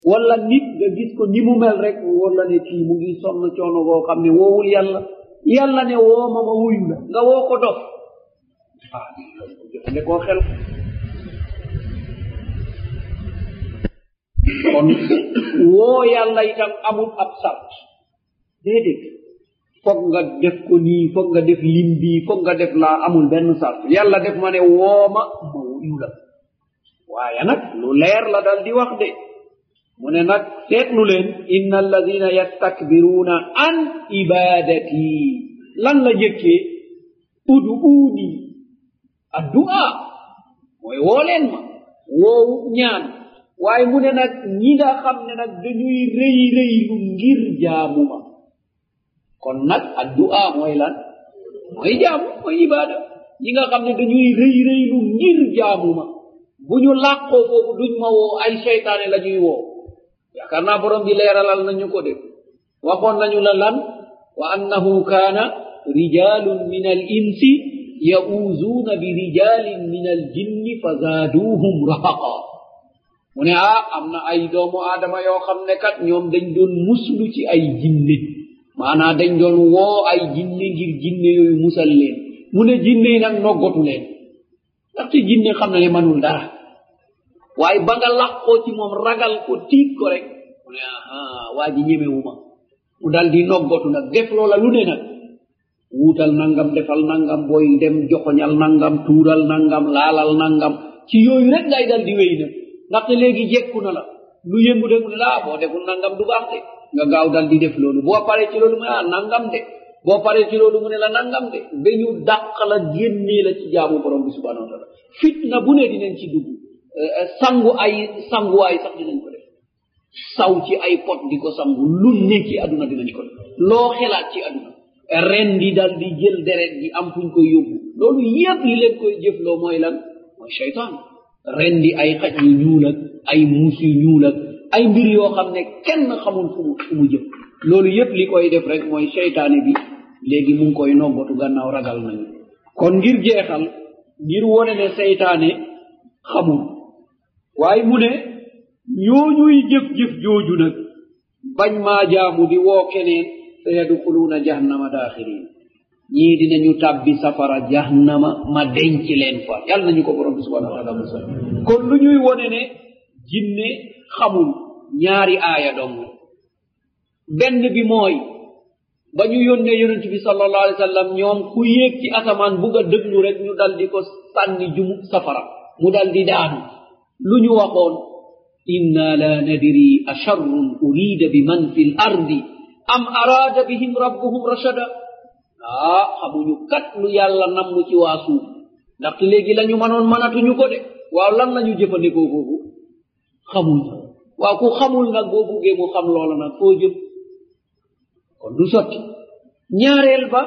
wala nit nga gis ko ni mu mel rek wala ne kii mu ngi sonn coono boo xam ne woowul yàlla yàlla ne woo ma ma wuyu la nga woo ko dof ah jëfande koo xel kon woo yàlla itam amul ab sart déedéet foog nga def ko nii foog nga def lim bii foog nga def laa amul benn sart yàlla def ma ne wooma ma wuyu la waaye nag lu leer la dal di wax de mu ne nag seetlu leen inna alladina yastakbiruuna an ibadati lan la jëkkee uduuni addu'a mooy woo leen ma woowu ñaan waaye mu ne nag ñi nga xam ne nag dañuy rëy rëylu ngir jaamu ma kon nag addu'a mooy lan mooy jaamu mooy ibada ñi nga xam ne dañuy rëy rëylu ngir jaamu ma bu ñu làqoo foofu duñ ma woo ay seytaane la ñuy woo yaakaar naa borom bi leeralal nañu ko def waxoon nañu la lan wa annahu kaana rijalun min al insi yauzuuna bi rijalin min al jinni fa zaaduuhum rahaqa mu ne ah am na ay doomu aadama yoo xam ne kat ñoom dañ doon muslu ci ay jinne maanaa dañ doon woo ay jinne ngir jinne yooyu musal leen mu ne jinne yi nag noggatu leen ndaxte jinne xam na ne manul dara waaye ba nga làqoo ci moom ragal ko tiit ko rek mu ne aha waa ji ñemewuma mu dal di noggatu nag def loola lu ne nag wuutal nangam defal nangam booy dem joxoñal nangam tuural nangam laalal nangam ci yooyu rek ngay dal di wéy nag ndaxte léegi jekku na la lu yëngu de mu ne laa boo deful nangam du baax de nga gaaw dal di def loolu boo paree ci loolu mu ne ah nangam de boo paree ci loolu mu ne la nangam de ba ñu dàq la génnee la ci jaamu borom bi subhanahu wa taala fitna bu ne dinañ ci dugg sangu ay sanguwaay sax dinañ ko def saw ci ay pot di ko sangu lu ne ci aduna dinañ ko def loo xelaat ci aduna ren di dal di jël deret di am fuñ koy yóbbu loolu yépp li leen koy jëfloo mooy lan mooy cheytaan ren di ay xaj yu ñuul ak ay muus yu ñuul ak ay mbir yoo xam ne kenn xamul fu mu fu mu jëm loolu yépp li koy def rek mooy cheytaane bi léegi mu ngi koy noggatu gannaaw ragal nañu kon ngir jeexal ngir wone ne seytaane xamul waaye mu ne ñooñuy jëf-jëf jooju nag bañ maa jaamu di woo keneen sa yadxuluuna jahannama daaxirin ñii dinañu tàbbi safara jahannama ma denc leen fa yàlla nañu ko borom bi subhanahu wa taala musal kon lu ñuy wone ne jinne xamul ñaari aaya dong benn bi mooy ba ñu yónnee yonent bi sallallahu alayhi wa sallam ñoom ku yéeg ci asamaan bugg a dëglu rek ñu dal di ko sànni jumu safara mu dal di daanu lu ñu waxoon inna la nadri asharrun urida bi man fi l ardi am araada bihim rabbuhum rashada ah xamuñu kat lu yàlla namm ci waa suuf ndaxte léegi la ñu mënoon mënatuñu ko de waaw lan la ñu jëfandikoo foofu xamul waaw ku xamul nag boo buggee mu xam loola nag foo jëm kon du sotti ñaareel ba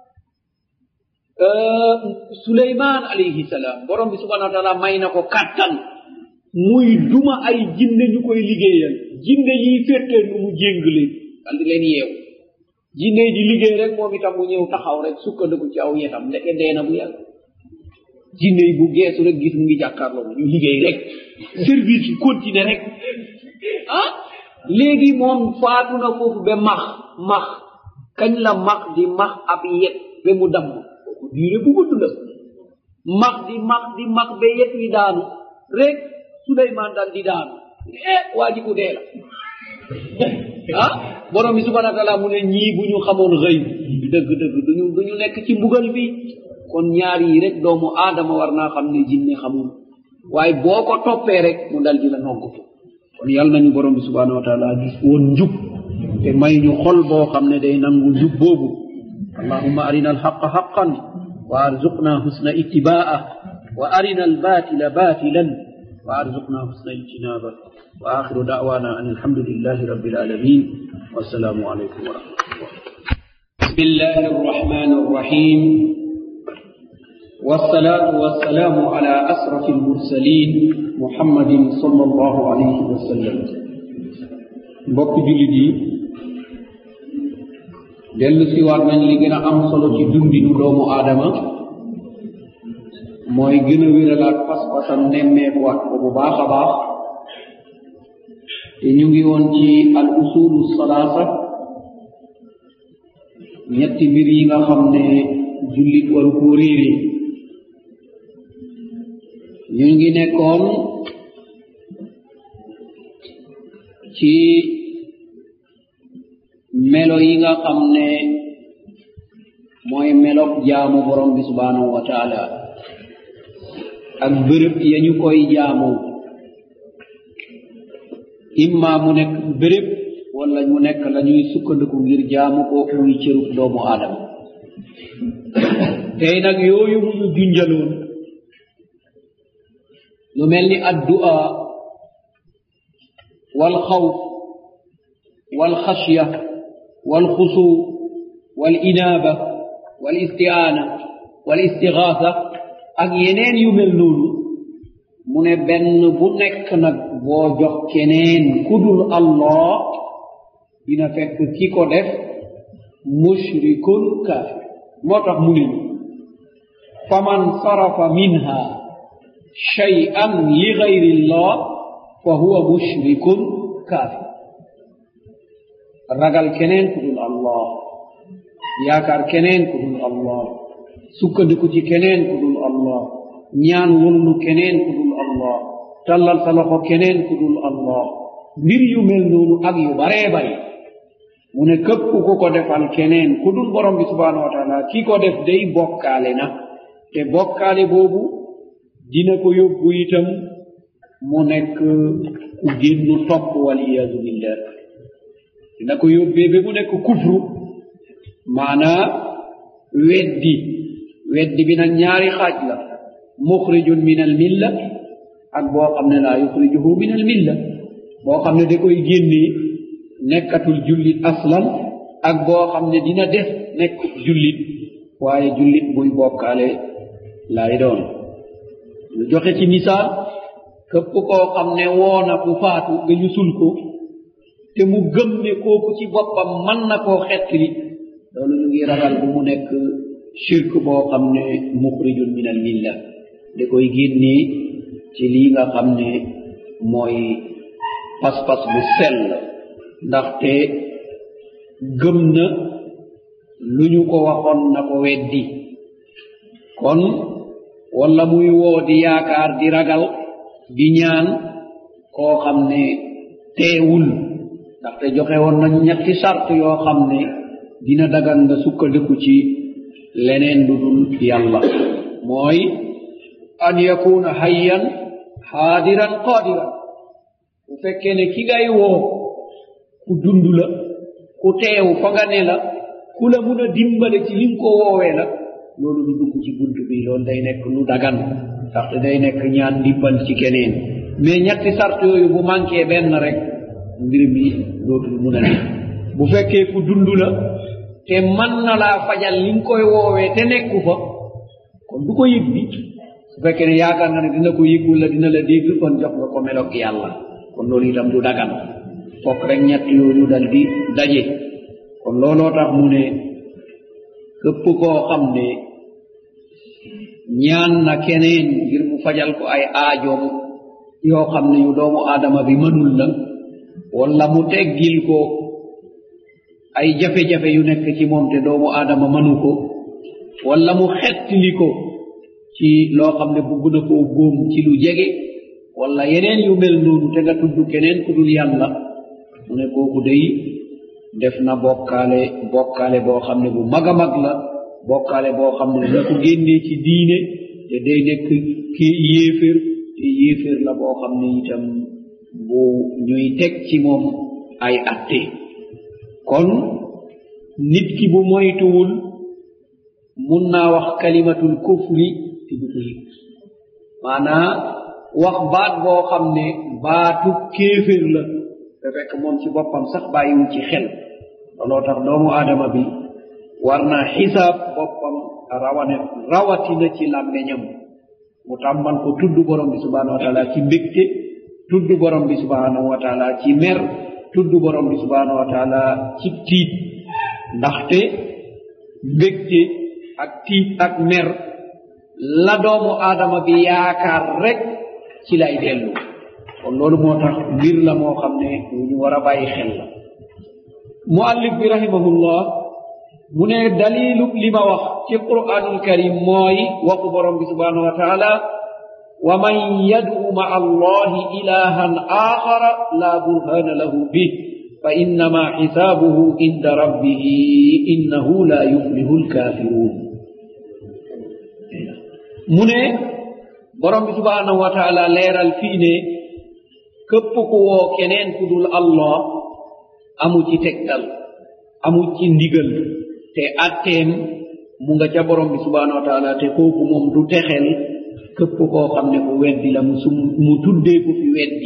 suleyman alayhi salaam borom bi subhanahu wa taala may na ko kàttan muy duma ay jinne ñu koy liggéeyal jinne yiy féttee nu mu jéng leen dal di leen yeew jinne yi di liggéey rek moom itam mu ñëw taxaw rek sukkandiku ci aw yetam ndeke dee na bu yàgg jinne yi bu geesu rek gis mu ngi jàkkaarloo ñu liggéey rek service yi continuer rek ah léegi moom faatu na foofu ba max max kañ la max di max ab yet ba mu damm kooku diire bu gudd la max di max di max ba yet wi daanu rek suleyman dal di daanu eh waa ji ku dee la ah borom bi subhana wa taala mu ne ñii bu ñu xamoon xëy dëgg dëgg duñu duñu nekk ci mbugal bi kon ñaar yi rek doomu aadama war naa xam ne jinne xamul waaye boo ko toppee rek mu dal di la noggutu kon yàlla nañu borom bi subhanahu wa taala gis woon njub te may ñu xol boo xam ne day nangu njub boobu allahumma arina alxaqa xaqan wa arzuqna husna ittibaa wa arina albatila batilan wa arzuqna husna ijtinaba wa akhiru da'wana an alhamdulillahi rabbil alamin wassalamu alaykum wa rahmatullah بسم الله الرحمن الرحيم والصلاة والسلام على أسرف المرسلين محمد صلى الله عليه وسلم mbokk jullit yi dellu siwaat nañ li gën a am solo ci dundinu doomu aadama mooy gën a wéralaat pas-pasam nemmeekuwaat ko bu baax a baax te ñu ngi woon ci al usulu salaasa ñetti mbir yi nga xam ne jullit waru koo réere ñu ngi nekkoon ci melo yi nga xam ne mooy melok jaamu borom bi subhanahu wa taala ak bërëb ya ñu koy jaamu imma mu nekk bërëb wala mu nekk la ñuy sukkandiku ngir jaamu ko muy cërub doomu aadama tey nag yooyu mu ñu junjaloon lu mel ni addu'a wal xawf wal xashya wal xusu wal inaaba wal istiaana wal istigaasa ak yeneen yu mel noonu mu ne benn bu nekk nag boo jox keneen kudul allah dina fekk ki ko def mushrikun kaafir moo tax mu ne faman sarafa minha shay'an li gayri llah fa huwa mushrikun kaafir ragal keneen kudul allah yaakaar keneen kudul allah sukkandiku ci keneen kudul allah ñaan wullu keneen kudul allah tallal sa loxo keneen kudul allah mbir yu mel noonu ak yu baree bare mu ne képp ku ko defal keneen kudul borom bi subhanahu wa taala ki ko def day bokkaale na te bokkaale boobu dina ko yóbbu itam mu nekk ku génnu topp waliyadu billah dina ko yóbbee ba mu nekk kufru maanaa weddi weddi bi nag ñaari xaaj la muxrijun min al milla ak boo xam ne laa yuxrijuhu min al milla boo xam ne da koy génnee nekkatul jullit aslan ak boo xam ne dina def nekk jullit waaye jullit buy bokkaale lay doon ñu joxe ci misaal képp koo xam ne woona ku faatu nga ñu sul ko te mu gëm ne kooku ci boppam mën na koo xettili loolu ñu ngi ragal bu mu nekk shirk boo xam ne muxrijun min al milla da koy génnee ci lii nga xam ne mooy pas-pas bu sell ndaxte gëm na lu ñu ko waxoon na ko weddi kon walla muy woo di yaakaar di ragal di ñaan koo xam ne teewul ndaxte joxe woon nañ ñetti sart yoo xam ne dina dagan nga sukkandiku ci leneen lu dul yàlla mooy an yakuna hayyan haadiran qaadiran bu fekkee ne ki ngay woo ku dund la ku teew fa nga ne la ku la mun a dimbale ci lim ko woowee la loolu du dugg ci bunt bi loolu day nekk lu dagan ndaxte day nekk ñaan ndimbal ci keneen mais ñetti sart yooyu bu manqué benn rek mbir mi dootul mun a ne bu fekkee ku dund la te man na laa fajal li nga koy woowee te nekku fa kon du ko yëg bi su fekkee ne yaakaar nga ne dina ko yëg wala dina la dégg kon jox nga ko melok yàlla kon loolu itam du dagan fokk rek ñett yooyu dal di daje kon looloo tax mu ne képp koo xam ne ñaan na keneen ngir mu fajal ko ay aajoom yoo xam ne yu doomu aadama bi mënul la wala mu teggil ko ay jafe-jafe yu nekk ci moom te doomu aadama mënu ko wala mu xettili ko ci loo xam ne bugg na koo góom ci lu jege wala yeneen yu mel noonu te nga tudd keneen ku dul yàlla mu ne kooku day def na bokkaale bokkaale boo xam ne bu mag a mag la bokkaale boo xam ne dina ko génnee ci diine te day nekk kii yéeféer te yéeféer la boo xam ne itam bu ñuy teg ci moom ay atte kon nit ki bu moytuwul mun naa wax kalimatul kufri te du ko yëg maanaa wax baat boo xam ne baatu kéeféer la te fekk moom ci boppam sax bàyyiwu ci xel looloo tax doomu aadama bi war naa xisaab boppam rawane rawatina ci làmmeñam mu tàmmal ko tudd borom bi subhanahu wa taala ci mbégte tudd borom bi subhanahu wa taala ci mer tudd borom bi subhanahu wa taala ci tiit ndaxte mbégte ak tiit ak mer la doomu aadama bi yaakaar rek ci lay dellu kon loolu moo tax mbir la moo xam ne ñu war a bàyyi xel la muallif bi rahimahullah mu ne dalilu li ma wax ci quranul karim mooy waxu borom bi subhanahu wa taala wa man yad'u ma'a allahi ilahan akhara la burhana lahu bih fa innama hisabuhu inda rabbih innahu la yuflihu alkafirun mu ne borom bi subhanahu wa taala leeral fii ne képp ku woo keneen ku dul allah amu ci tegtal amu ci ndigal te atteem mu nga ca borom bi subhanahu wa taala te kooku moom du texel képp koo xam ne ku weddi la mu sum mu tuddee ku fi weddi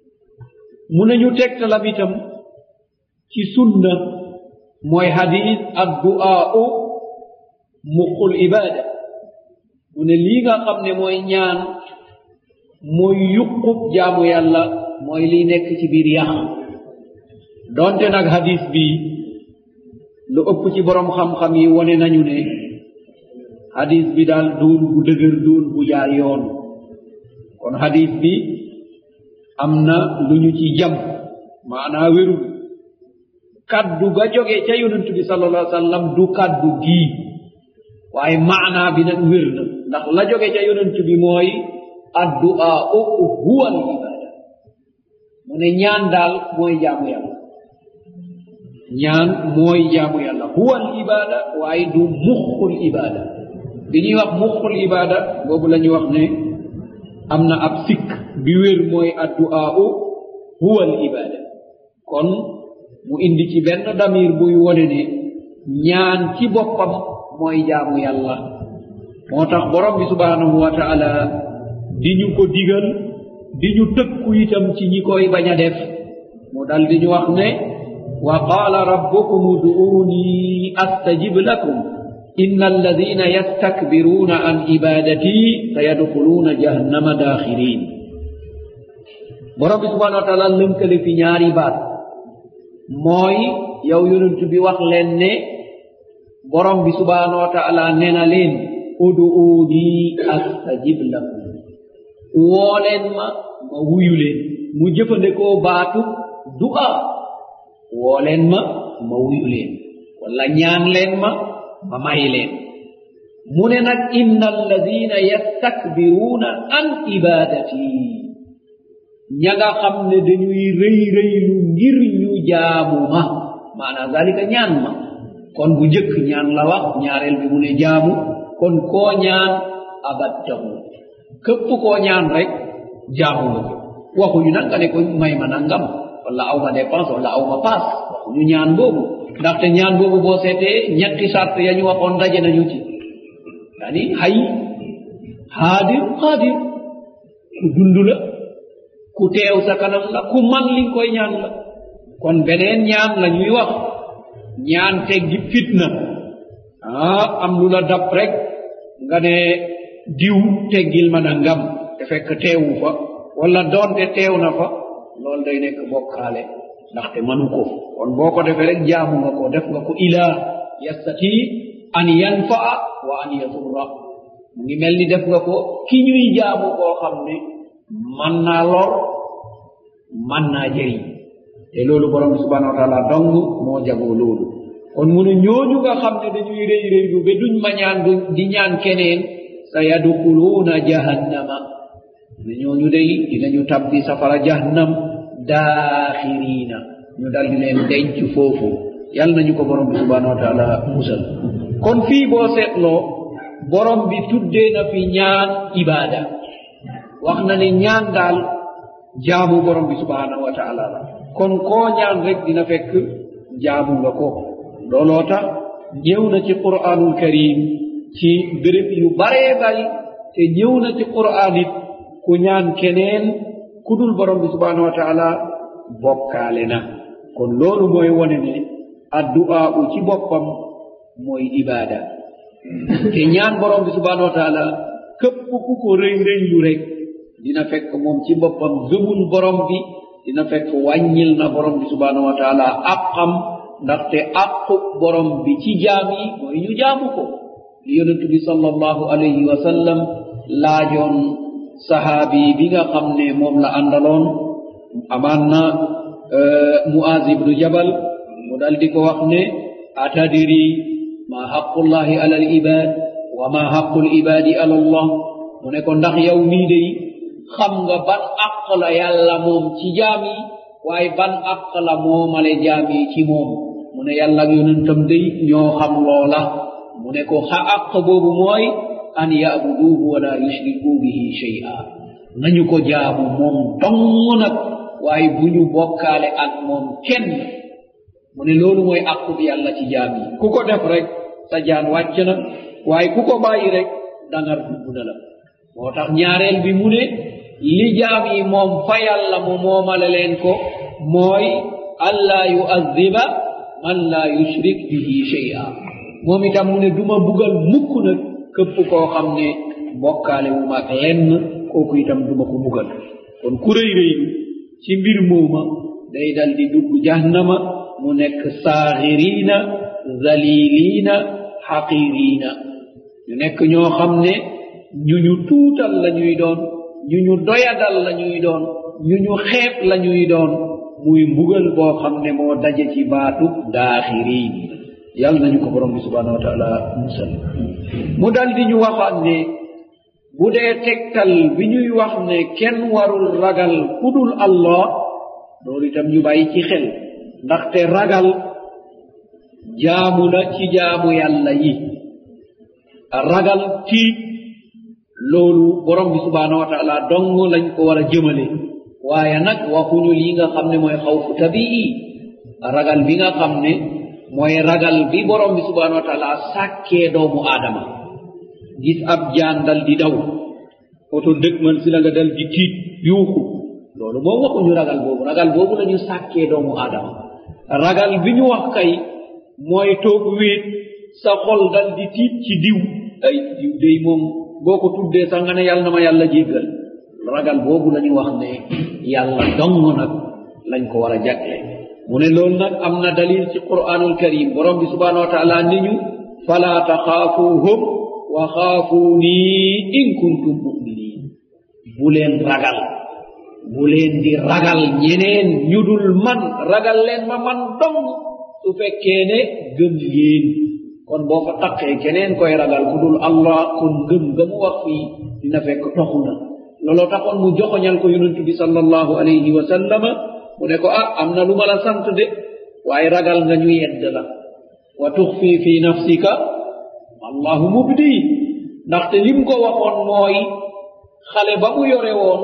mu ne ñu tegtalam itam ci sunna mooy hadis ak du'aa'u muqul ibada mu ne lii nga xam ne mooy ñaan mooy yuqub jaamu yàlla mooy liy nekk ci biir yax donte nag hadis bi lu ëpp ci borom xam-xam yi wone nañu ne hadis bi daal doon bu dëgër doon bu jaar yoon kon hadis bi am na lu ñu ci jam maanaa wérul kaddu ga jóge ca yonent bi sallallahu alayhi wa sallam du kaddu gii waaye maanaa bi nag wér na ndax la jóge ca yonent bi mooy addu'a huwa al ibada mu ne ñaan daal mooy jaamu yàlla ñaan mooy jaamu yàlla huwa al ibada waaye du muxul ibada bi ñuy wax muxul ibada boobu la ñuy wax ne am na ab sikk bi wér mooy addu'a huwa al ibada kon mu indi ci benn damir buy wone ne ñaan ci boppam mooy jaamu yàlla moo tax borom bi subhanahu wa taala di ñu ko digal di ñu tëkku itam ci ñi koy bañ a def mu dal di ñu wax ne wa qaala rabbukum uduuni astajib lakum inna alladina yastakbiruuna an ibadati sayadxuluuna jahannama daaxirin borom bi subhanahu wa taala lënkale fi ñaari baat mooy yow yonent bi wax leen ne borom bi subhanahu wa taala nee na leen uduuni astajib lakum woo leen ma ma wuyu leen mu jëfandikoo baatu du'a woo leen ma ma wuyu leen wala ñaan leen ma ma may leen mu ne nag inna alladina yastakbiruuna an ibadati ña nga xam ne dañuy rëy rëylu ngir ñu jaamu ma maanaa zalika ñaan ma kon bu njëkk ñaan la wax ñaareel bi mu ne jaamu kon koo ñaan abattahu képp koo ñaan rek jaamu nga ko waxuñu nag nga ne ko may ma nangam wala aw ma dépense wala aw ma paas waxuñu ñaan boobu ndaxte ñaan boobu boo seetee ñetti sart ya ñu waxoon daje nañu ci yani hay haadir haadir ku dund la ku teew sa kanam la ku man li nga koy ñaan la kon beneen ñaan la ñuy wax ñaan teggi fitna ah am lu la dab rek nga ne diw teggil ma nangam te fekk teewu fa wala doonte teew na fa loolu day nekk bokkaale ndaxte manu ko kon boo ko defee rek jaamu nga ko def nga ko ilaa yastati an yanfaa wa an yasurra mu ngi mel ni def nga ko ki ñuy jaamu koo xam ne man naa lor man naa jëriñ te loolu borom bi subhanahu wa taala dong moo jagoo loolu kon mu ne ñooñu nga xam ne dañuy rëy rëylu ba duñ ma ñaan du di ñaan keneen sa yadxuluuna jahannama ne ñooñu day dinañu tabbi safara jahannam daaxiriina ñu dal di leen denc foofu yal nañu ko borom bi subhanahu wa taala musal kon fii boo seetloo borom bi tuddee na fi ñaan ibaada wax na ne ñaan daal jaamu borom bi subhanahu wa taala la kon koo ñaan rek dina fekk jaamu nga ko looloo tax ñëw na ci qur'anul karim ci béréb yu baree bari te ñëw na ci qur'an it ku ñaan keneen ku dul borom bi subhanahu wa taala bokkaale na kon loolu mooy wone ne addu'a u ci boppam mooy ibaada te ñaan borom bi subhanahu wa taala képp ku ko rëy rëylu rek dina fekk moom ci boppam gëmul borom bi dina fekk wàññil na borom bi subhanahu wa taala àqam ndaxte àqu borom bi ci jaam yi mooy ñu jaamu ko li yonent bi sallallahu alayhi wa sallam laajoon sahaabi bi nga xam ne moom la àndaloon amaan na muaz ibnu jabal mu dal di ko wax ne atadiri ma haqqullahi ala al ibad wa ma haqqu l ibadi ala allah mu ne ko ndax yow mii day xam nga ban àq la yàlla moom ci jaam yi waaye ban àq la moomale jaam yi ci moom mu ne yàlla ak yonentam day ñoo xam loola mu ne ko xa àq boobu mooy an yabuduuhu wala yushriku bihi shay'a nañu ko jaamu moom dong nag waaye bu ñu bokkaale ak moom kenn mu ne loolu mooy àqu bi yàlla ci jaam yi ku ko def rek sa jaan wàcc na waaye ku ko bàyyi rek dangar dugg na la moo tax ñaareel bi mu ne li jaam yi moom fa yàlla mu moomale leen ko mooy allaa yu'addiba man laa yushrik bihi shay'a moom itam mu ne duma bugal mukk nag këpp koo xam ne bokkaale wu maag lenn kooku itam duma ko bugal kon ku rëy rëylu ci mbir mooma day dal di dugg jahannama mu nekk saaxiriina zaliliina xaqiriina ñu nekk ñoo xam ne ñu ñu tuutal la ñuy doon ñu ñu doyadal la ñuy doon ñu ñu xeeb la ñuy doon muy mbugal boo xam ne moo daje ci baatu daaxiriin yàlla nañu ko borom bi subhanahu wa taala musal mu dal di ñu waxaat ne bu dee tegtal bi ñuy wax ne kenn warul ragal kudul allah loolu itam ñu bàyyi ci xel ndaxte ragal jaamu la ci jaamu yàlla yi ragal tiit loolu borom bi subhanahu wa taala dong lañ ko war a jëmale waaye nag waxuñu lii nga xam ne mooy xawfu tabii ragal bi nga xam ne mooy ragal bi borom bi subhanahu wa taala sàkkee doomu aadama gis ab jaan dal di daw oto dëg man si la nga dal di tiit yuuxu loolu moom waxuñu ragal boobu ragal boobu la ñu sàkkee doomu aadama ragal bi ñu wax kay mooy toog wéet sa xol dal di tiit ci diw ay diw day moom boo ko tuddee sax nga ne yàlla na ma yàlla jéggal ragal boobu la ñu wax ne yàlla dong nag lañ ko war a jagle mu ne loolu nag am na dalil ci quranul karim borom bi subhanahu wa taala ni ñu fala taxaafuuhum wa xaafuunii in kuntum muminin bu leen ragal bu leen di ragal ñeneen ñu dul man ragal leen ma man dong su fekkee ne gëm ngeen kon boo fa taqee keneen koy ragal ku dul allah kon gëm ga mu wax fii dina fekk toxu na looloo taxoon mu joxoñal ko yonent bi sallallahu alayhi wa sallama mu ne ko ah am na lu ma la sant de waaye ragal nga ñu yedd la wa tuxfi fi nafsika allahu mubdi ndaxte lim ko waxoon mooy xale ba mu yore woon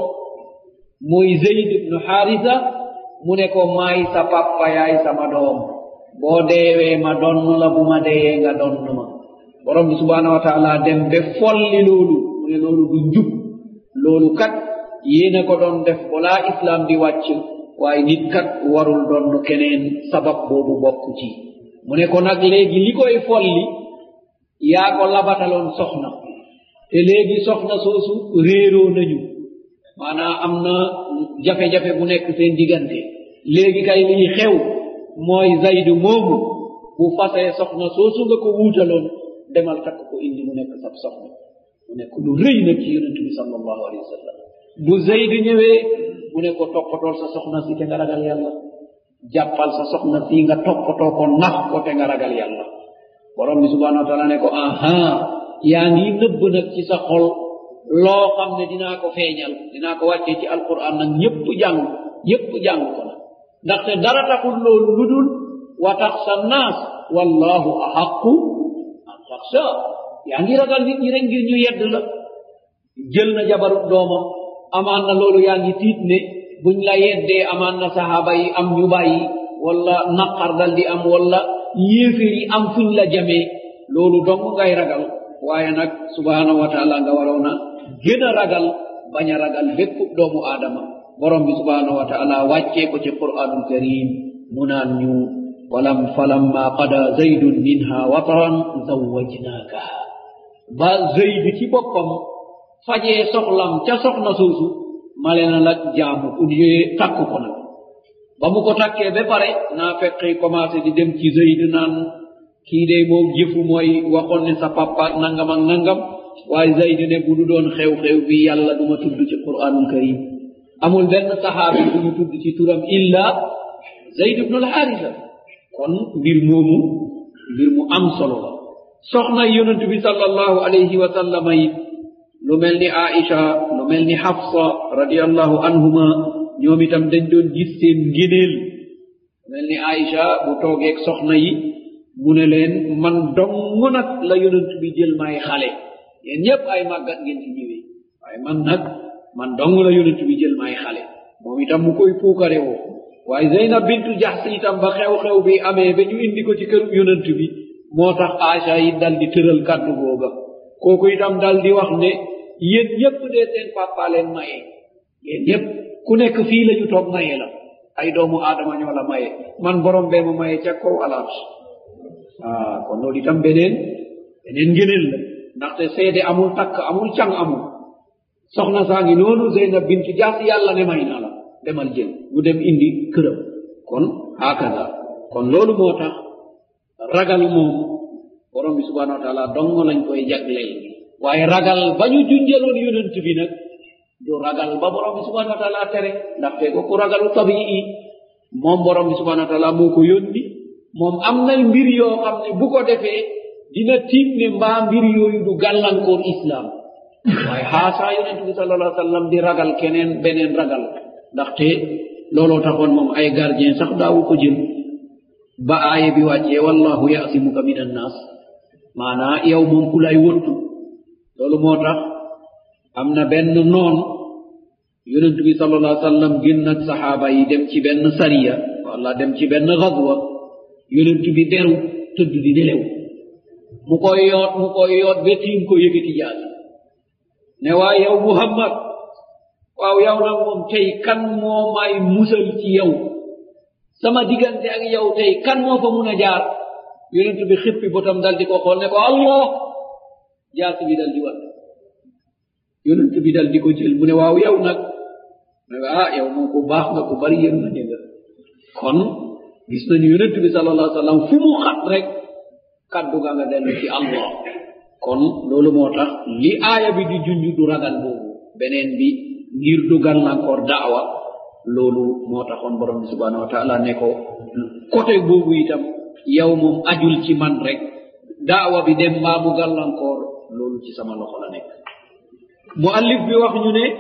muy zeyd ibnu xaarisa mu ne ko maay sa papa yaay sama doom boo deewee ma donn la bu ma deeyee nga donn ma borom bi subhanahu wa taala dem be folli loolu mu ne loolu du njub loolu kat yéena ko doon def balaa islam di wàcc waaye nit kat warul donn keneen sabab boobu bokk ci mu ne ko nag léegi li koy folli yaa ko labataloon soxna te léegi soxna soosu réeroo nañu maanaam am na jafe-jafe bu nekk seen diggante léegi kay lii xew mooy zaydu moomu bu fasee soxna soosu nga ko wuutaloon demal takk ko indi mu nekk sab soxna mu nekk lu rëy nag ci yonent bi sallallahu alayhi wa sallam bu zaydu ñëwee mu ne ko toppatool sa soxna si te nga ragal yàlla jàppal sa soxna si nga toppatoo ko nax ko te nga ragal yàlla borom bi subhanahu wa taala ne ko aha yaa ngi nëbb nag ci sa xol loo xam ne dinaa ko feeñal dinaa ko wàccee ci alquran nag ñëpp jàng ñëpp jàng ko nag ndaxte dara taxul loolu lu dul wa taxsa naas wallahu ahaqu an taxsa yaa ngi ragal nit ñi rek ngir ñu yedd la jël na jabaru doomam amaan na loolu yaa ngi tiit ne buñ la yeddee amaan na sahaaba yi am ñu bàyyi wala naqar dal di am wala yéeféer yi am fuñ la jamee loolu dong ngay ragal waaye nag subhanahu wa taala nga waroon a gën a ragal bañ a ragal bépp doomu aadama borom bi subhanahu wa taala wàccee ko ci quranul karim mu naan ñu walam falamma qada zaydun minha wataran zawwajnaakaha ba zayd ci boppam fajee soxlam ca soxna soosu male na la jaamu pour yee takk ko nag ba mu ko takkee ba pare naa feqi commencé di dem ci zayd naan kii de moom jëfu mooy waxoon ne sa papa nangam ak nangam waaye zayd ne bu du doon xew-xew bi yàlla duma tudd ci quranul karim amul benn saxaabi bu ñu tudd ci turam illa zayd ibnu alxaarisa kon mbir moomu mbir mu am solo la soxna yonent bi sallallahu alayhi wa sallama it lu mel ni aisha lu mel ni xafsa radiallahu anhuma ñoom itam dañ doon gis seen ngéneel lu mel ni aisha bu toogeeg soxna yi mu ne leen man dong nag la yonent bi jël may xale yéen ñëpp ay màggat ngeen ci ñëwee waaye man nag man dong la yonent bi jël may xale moom itam mu koy puukare woo waaye zeynab bintu jaxsi itam ba xew-xew bi amee ba ñu indi ko ci këru yonent bi moo tax aisha yi dal di tëral kàddu googa kooku itam dal di wax ne yéen ñëpp dee seen papa leen maye yéen ñëpp ku nekk fii la ñu toog maye la ay doomu aadama ñoo la maye man borom bee ma maye ca kaw alaat ah kon loolu itam beneen beneen ngëneel la ndaxte seede amul takk amul càng amul soxna saa ngi noonu zeynab bintu jaas yàlla ne may na la demal jël ñu dem indi këram kon hakaza kon loolu moo tax ragal moom borom bi subhanahu wa taala dong lañ koy jagleel waaye ragal ba ñu junjaloon yonent bi nag du ragal ba borom bi subhanahu wa taala tere ndaxte ko ku ragalu tabii moom borom bi subhanahu wa taala moo ko yónni moom am nay mbir yoo xam ne bu ko defee dina tiim ne mbaa mbir yooyu du gàllankoor islam waaye xaasaa yonent bi sallallahu alayhi wa sallam di ragal keneen beneen ragal ndaxte looloo taxoon moom ay gardien sax daawu ko jël ba aaya bi wàccee wallahu yasimuka min annas maanaa yow moom ku lay wëttu loolu moo tax am na benn noon yonent bi sallallahu alayhi wa sallam génn ak saxaaba yi dem ci benn sariya wala dem ci benn xadwa yonent bi deru tëdd di nelew mu koy yoot mu koy yoot ba tiim ko yëgati jaasi ne waa yow muhammad waaw yow nag moom tey kan moo may musal ci yow sama diggante ak yow tey kan moo fa mun a jaar yonent bi xippi botam dal di ko xool ne ko allah jaasi bi dal di wat yonent bi dal di ko jël mu ne waaw yow nag ne ah yow moom ku baax nga ku bari yërmande nga kon gis nañu yonent bi sallallahu alayhi wa sallam fu mu xat rek kaddu ga nga dellu ci allah kon loolu moo tax li aaya bi di junj du ragal boobu beneen bi ngir du gàllankoor daawa loolu moo taxoon borom bi subhanahu wa taala ne ko côté boobu itam yow moom ajul ci man rek daawa bi dem mbaa mu gàllankoor loolu ci sama loxo la nekk mu allif bi wax ñu ne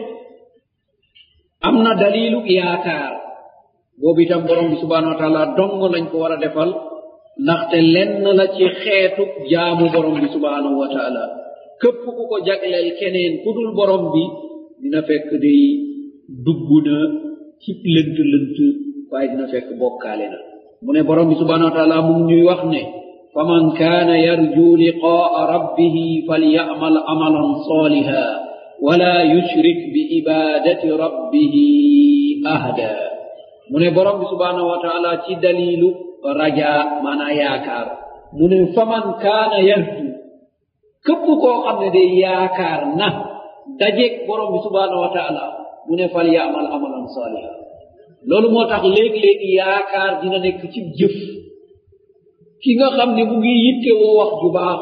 am na dalilu yaakaar boobu itam borom bi subhanahu wa taala dong lañ ko war a defal ndaxte lenn la ci xeetu jaamu borom bi subhanahu wa taala képp ku ko jagleel keneen ku dul borom bi dina fekk day dugg na ci lënt lënt waaye dina fekk bokkaale na mu ne borom bi subhanahu wa taala mu ngi ñuy wax ne faman kaana yarju liqaa rabbihi falyamal amalan saliha wala yushrik bi ibadati rabbihi ahda mu ne borom bi subhanahu wa taala ci dalilu raja maanaa yaakaar mu ne faman kaana yarju képp koo xam ne day yaakaar na dajeeg borom bi subhanahu wa taala mu ne fal yaamal amalan saliha loolu moo tax léeg-léegi yaakaar dina nekk ci jëf ki nga xam ne mu ngi yitte woo wax ju baax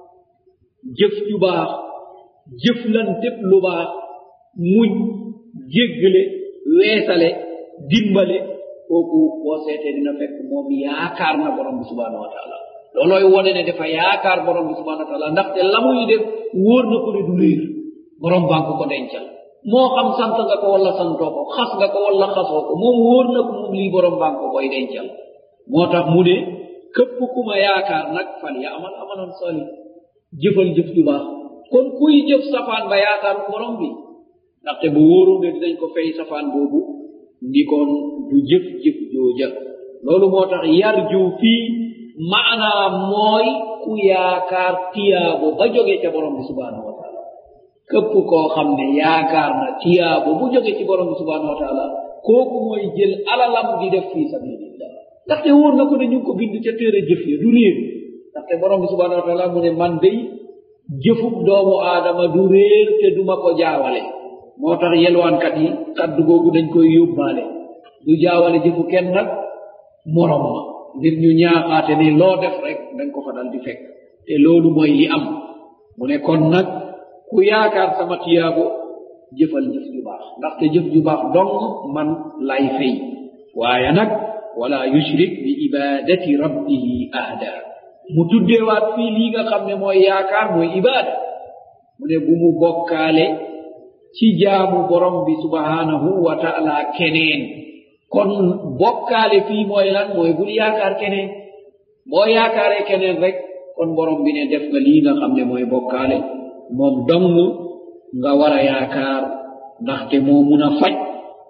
jëf ju baax jëflanteb lu baax muñ jéggale weesale dimbale kooku boo seetee dina fekk moom yaakaar na borom bi subhanahu wa taala loolooy wone ne dafa yaakaar borom bi subhanahu wa taala ndaxte la muy def wóor na ko ne du réer borom baa ko ko dencal moo xam sant nga ko wala santoo ko xas nga ko wala xasoo ko moom wóor na ko moom lii borom baa ko koy dencal moo tax mu ne képp ku ma yaakaar nag fal ya amal amalan sali jëfal jëf ju baax kon kuy jëf safaan ba yaakaaru borom bi ndaxte bu wóoroo ne dinañ ko fay safaan boobu ndikoon du jëf jëf jooja loolu moo tax yar ju fii maanaa mooy ku yaakaar tiyaabo ba jóge ca borom bi subhanahu wa taala képp koo xam ne yaakaar na tiyaabo bu jóge ci borom bi subhanahu wa taala kooku mooy jël alalam di def fii sabilillah ndaxte wóor na ko ne ñu ngi ko bind ca téere jëf ya du réer ndaxte borom bi subhanahu wa taala mu ne man day jëfub doomu aadama du réer te duma ko jaawale moo tax yelwaankat yi kaddu googu dañ koy yóbbaale du jaawale jëfu kenn nag morom ma ngir ñu ñaaxaate ne loo def rek dañ ko fa dal di fekk te loolu mooy li am mu ne kon nag ku yaakaar sama tiyaabo jëfal jëf ju baax ndaxte jëf ju baax dong man lay fay waaye nag wala yushrik bi ibadati rabbihi ahda mu tuddeewaat fii lii nga xam ne mooy yaakaar mooy ibaada mu ne bu mu bokkaale ci jaamu borom bi subhanahu wa taala keneen kon bokkaale fii mooy lan mooy bul yaakaar keneen boo yaakaaree keneen rek kon borom bi ne def nga lii nga xam ne mooy bokkaale moom dong nga war a yaakaar ndaxte moo mun a faj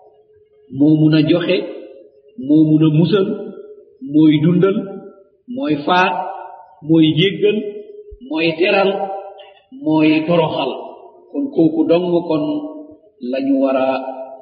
moo mun a joxe moo mun a musal mooy dundal mooy faat mooy jéggal mooy teral mooy toroxal kon kooku dong kon lañu war a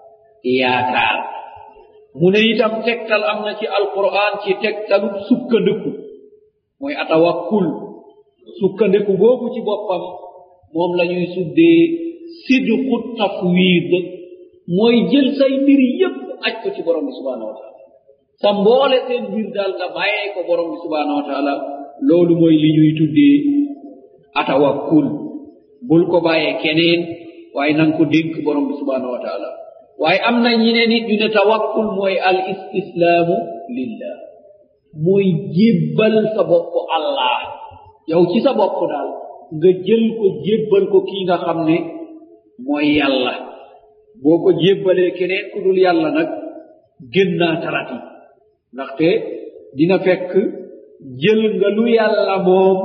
yaakaar mu ne itam tegtal am na ci alquran ci tegtalu sukkandiku mooy atawakkul sukkandiku boobu ci boppam moom la ñuy suddee sidqu tafwid mooy jël say mbir yépp aj ko ci borom bi subhanahu wa taala sa mboole seen mbir daal nga bàyyee ko borom bi subhanahu wa taala loolu mooy li ñuy tuddee atawakkul bul ko bàyyee keneen waaye nanga ko dénk borom bi subhanahu wa taala waaye am na ñi ne nit ñu ne tawakkul mooy al istislaamu lillah mooy jébbal sa bopp allah yow ci sa bopp daal nga jël ko jébbal ko kii nga xam ne mooy yàlla boo ko jébbalee keneen ku dul yàlla nag gën naa tarati ndaxte dina fekk jël nga lu yàlla moom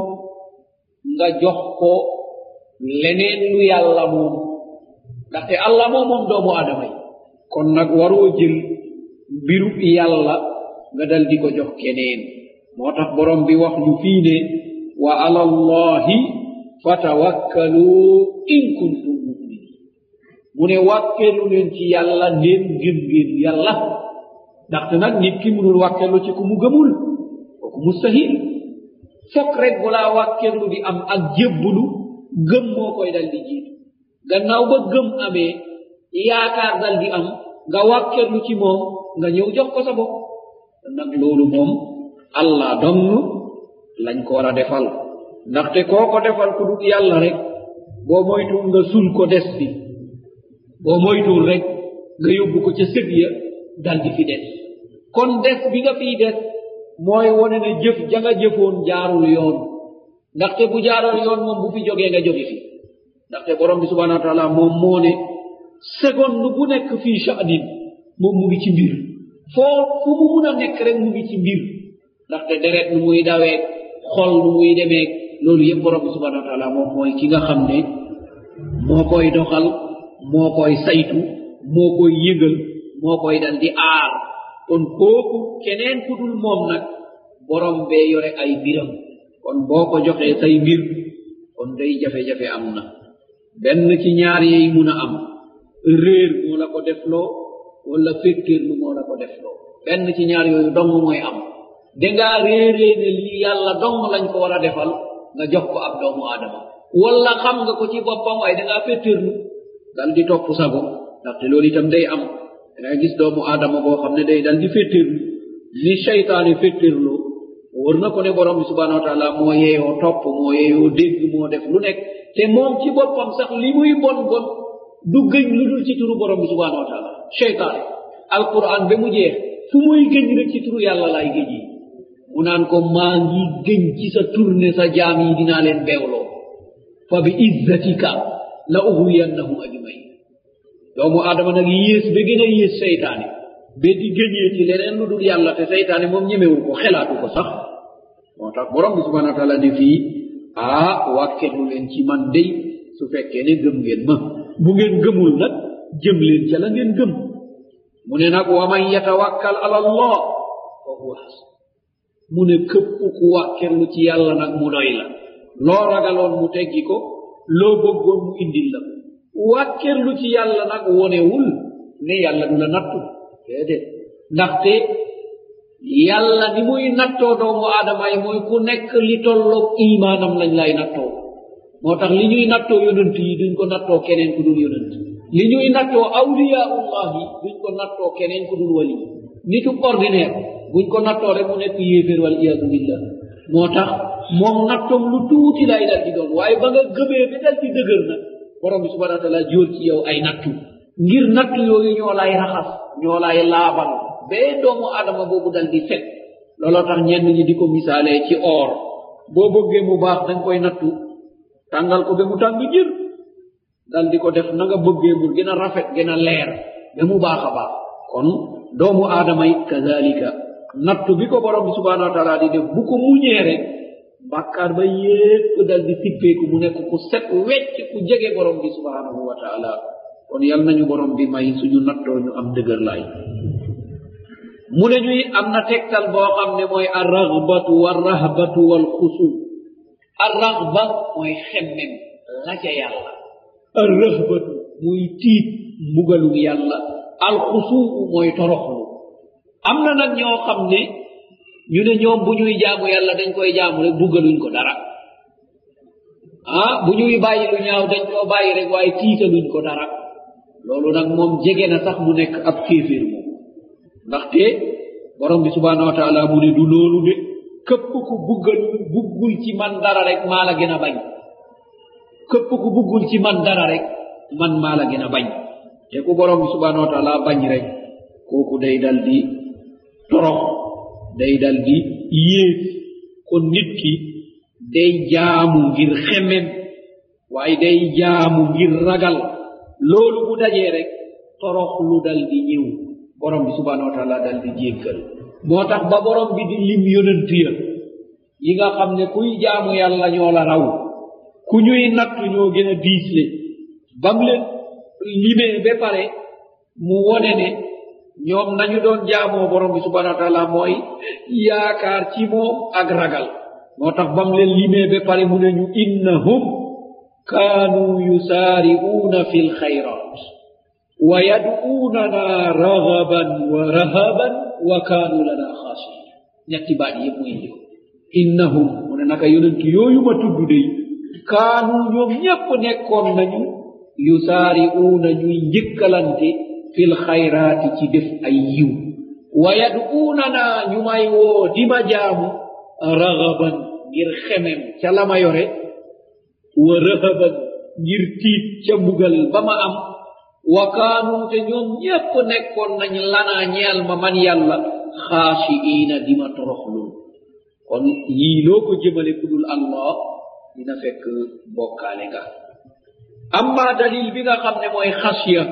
nga jox ko leneen lu yàlla moom ndaxte allah moom moom doomu aadama yi kon nag waroo jël mbiru yàlla nga dal di ko jox keneen moo tax borom bi wax ñu fii ne wa ala allahi fatawakkalu in kuntum muminin mu ne wàkkelu leen ci yàlla ndéem gëm ngeen yàlla ndaxte nag nit ki munul wàkkelu ci ku mu gëmul kooku mustahil fokk rek balaa wàkkelu di am ak jébbulu gëm moo koy dal di jiitu gannaaw ba gëm amee yaakaar dal di am nga wàkkelu ci moom nga ñëw jox ko sa bopp nag loolu moom allah dong lañ ko war a defal ndaxte koo ko defal ku dul yàlla rek boo moytuwul nga sul ko des fi boo moytuwul rek nga yóbbu ko ca sëg ya dal di fi des kon des bi nga fiy des mooy wone ne jëf ja nga jëfoon jaarul yoon ndaxte bu jaarul yoon moom bu fi jógee nga jóge fi ndaxte borom bi subhanahu wa taala moom moo ne seconde bu nekk fii sha'nin moom mu ngi ci mbir foo fu mu mun a nekk rek mu ngi ci mbir ndaxte deret nu muy dawee xol nu muy demee loolu yëpp borom bi subhanahu wa taala moom mooy ki nga xam ne moo koy doxal moo koy saytu moo koy yëgal moo koy dal di aar kon kooku keneen ku dul moom nag borom bee yore ay mbiram kon boo ko joxee say mbir kon day jafe-jafe am na benn ci ñaar yeey mun a am réer moo la ko defloo wala fékkéerlu moo la ko defloo benn ci ñaar yooyu dong mooy am dangaa réeree ne lii yàlla dong lañ ko war a defal nga jox ko ab doomu aadama wala xam nga ko ci boppam waaye dangaa féttéerlu dal di topp sago ndaxte loolu itam day am danga gis doomu aadama boo xam ne day dal di féttéerlu ni seytaane féttéerloo wóor na ko ne borom bi subhanahu wa taala moo yeeyoo topp moo yeeyoo dégg moo def lu nekk te moom ci boppam sax li muy bon bon du gëñ lu dul ci turu borom bi subhanahu wa taala seytaane alquran ba mu jeex fu muy gëñ rek ci turu yàlla laay gëñ yi mu naan ko maa ngi gëñ ci sa turne sa jaam yi dinaa leen beewloo fa bi izzatika la ughwiyannahum ajmain doomu aadama nag yées ba gën a yées seytaane ba di gëñee ci leneen lu dul yàlla te seytaane moom ñemewu ko xelaatu ko sax moo tax borom bi subhanahu wa taala ne fii ah wàkkelu leen ci man day su fekkee ne gëm ngeen ma bu ngeen gëmul nag jëm leen ca la ngeen gëm mu ne nag wa man yatawakkal ala allah fa huwa hasb mu ne këpp ku wàkkerlu ci yàlla nag mu doy la loo ragaloon mu teggi ko loo bëggoon mu indil la ko wàkkerlu ci yàlla nag wonewul ne yàlla du la nattu déedéet ndaxte yàlla ni muy nattoo doomu aadama yi mooy ku nekk li tolloog imaanam lañ lay nattoo moo tax li ñuy nattoo yonent yi duñ ko nattoo keneen ku dul yonent li ñuy nattoo awliyaullah yi duñ ko nattoo keneen ku dul wali nitu ordinaire buñ ko nattoo rek mu nekk yéeféer wal iyadu billah moo tax moom nattoom lu tuuti lay dal di doon waaye ba nga gëmee ba dal di dëgër nag borom bi subhanahu wa taala jóor ci yow ay nattu ngir nattu yooyu ñoo lay raxas ñoo lay laabal bee doomu adama boobu dal di set looloo tax ñenn ñi di ko misaalee ci or boo bëggee mu baax dañ koy nattu tàngal ko ba mu tàng jër dal di ko def na nga bëggee mu gën a rafet gën a leer ba mu baax a baax kon doomu aadama it kazalika nattu bi ko borom bi subhanahu wa taala di def bu ko muñee rek bàkkaar ba yépp dal di sippeeku mu nekk ku set wecc ku jege borom bi subhanahu wa taala kon yal nañu borom bi may suñu nattoo ñu am dëgër laay mu ne ñuy am na tegtal boo xam ne mooy arragbatu warrahbatu walxusu arragba mooy xemmem la ca yàlla arrahbatu muy tiit mbugalum yàlla alxusuu mooy toroxlu am na nag ñoo xam ne ñu ne ñoom bu ñuy jaamu yàlla dañ koy jaamu rek buggaluñ ko dara ah bu ñuy bàyyi lu ñaaw dañ koo bàyyi rek waaye tiitaluñ ko dara loolu nag moom jege na sax mu nekk ab kéeféer moom ndaxte borom bi subhanahu wa taala mu ne du loolu de këpp ku buggal buggul ci man dara rek maa la gën a bañ këpp ku buggul ci man dara rek man maa la gën a bañ te ku borom bi subhanahu wa taala bañ rek kooku day dal di torox day dal di yées kon nit ki day jaamu ngir xemem waaye day jaamu ngir ragal loolu bu dajee rek torox lu dal di ñëw borom bi subhanahu wa taala dal di jéggal moo tax ba borom bi di lim yonent ya yi nga xam ne kuy jaamu yàlla ñoo la raw ku ñuy nattu ñoo gën a diisle bam leen limee ba pare mu wone ne ñoom nañu doon jaamoo borom bi subhanahu wa taala mooy yaakaar ci moom ak ragal moo tax bam leen limee ba pare mu ne ñu innahum kaanuu yusaari'uuna fi lxayrat wa yad'uunana ragaban wa rahaban wa kaanuu lana xaasiin ñetti baat yëpp mu indi ko innahum mu ne naka yonent yooyu ma tudd dey kaanu ñoom ñépp nekkoon nañu yusaari'uuna ñuy njëkkalante fil xayraati ci def ay yiw wa yad'uunana ñu may woo di ma jaamu ragaban ngir xemem ca la ma yore wa rahaban ngir tiit ca mbugal ba ma am wa kaanu te ñoom ñépp nekkoon nañ lanaa ñeel ma man yàlla xaashi'iina di ma toroxlul kon yii loo ko jëmale ku dul allah dina fekk bokkaale nga amma dalil bi nga xam ne mooy xasya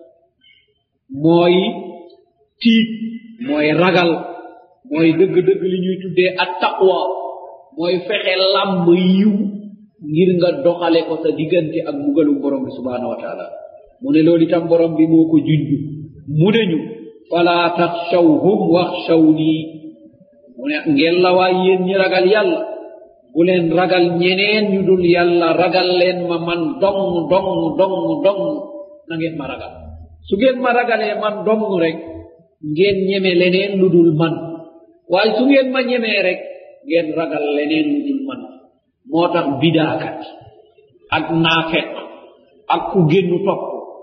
mooy tiit mooy ragal mooy dëgg-dëgg li ñuy tuddee at taqwa mooy fexe làmb yiw ngir nga doxale ko sa diggante ak mbugalu borom bi subhanahu wa taala mu ne loolu itam borom bi moo ko junj mu ne ñu fala taxshawhum waxshawni mu ne ngeen la waay yéen ñi ragal yàlla bu leen ragal ñeneen ñu dul yàlla ragal leen ma man dong dong dong dong na ngeen ma ragal su ngeen ma ragalee man dong rek ngeen ñeme leneen lu dul man waaye su ngeen ma ñemee rek ngeen ragal leneen lu dul man moo tax bidaakat ak naafeq ak ku génnu topp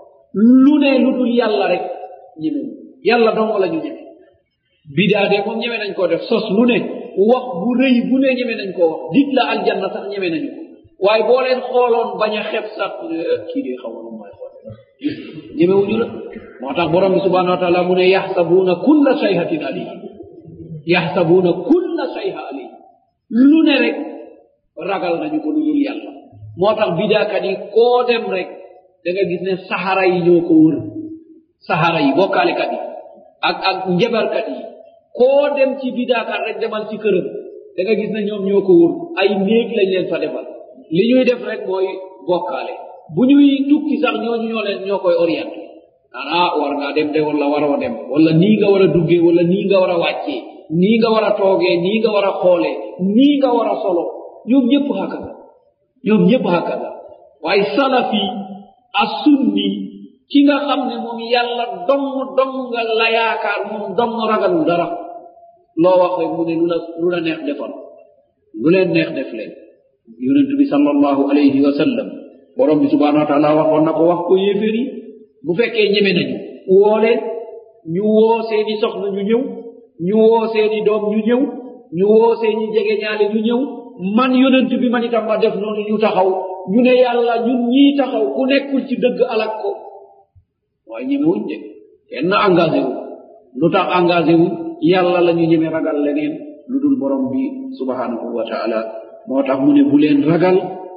lu ne lu dul yàlla rek ñeme yàlla dong la ñu ñeme bidaa de moom ñeme nañ koo def sos lu ne wax bu rëy bu ne ñeme nañ koo wax dig la aljanna sax ñeme nañu ko waaye boo leen xooloon bañ a xeb sax kii de xaw ma mooy xool ñemewuñu la moo tax borom bi subhanahu wa taala mu ne yaxsabuuna kulla sayhatin alayhi yaxsabuuna kulla sayha alayhi lu ne rek ragal nañu ko lu dul yàlla moo tax bidaakat yi koo dem rek da nga gis ne saxara yi ñoo ko wër saxara yi bokkaalekat yi ak ak njabarkat yi koo dem ci bidaakat rek demal ci këram da nga gis ne ñoom ñoo ko wër ay néeg lañ leen fa defal li ñuy def rek mooy bokkaale bu ñuy tukki sax ñooñu ñoo leen ñoo koy orienté naan ah war ngaa dem de wala waroo dem wala nii nga war a duggee wala nii nga war a wàccee nii nga war a toogee nii nga war a xoolee nii nga war a solo ñoom ñëpp hakada ñoom ñëpp hakada waaye salafi a sunni ki nga xam ne moom yàlla dong dong nga la yaakaar moom dong ragalul dara loo wax rek mu ne lu la lu la neex defal lu leen neex def leen yonent bi sallallahu alayhi wa sallam borom bi subhanahu wa taala waxoon na ko wax ko yéeféer yi bu fekkee ñeme nañu woo leen ñu woo seeni soxna ñu ñëw ñu woo seeni doom ñu ñëw ñu woo seeni jege ñaale ñu ñëw man yonent bi man itam ma def noonu ñu taxaw ñu ne yàlla ñun ñii taxaw ku nekkul ci dëgg alak ko waaye ñemewuñ de kenn engagé wu lu tax engagé wu yàlla la ñu ñeme ragal leneen lu dul borom bi subhanahu wa taala moo tax mu ne bu leen ragal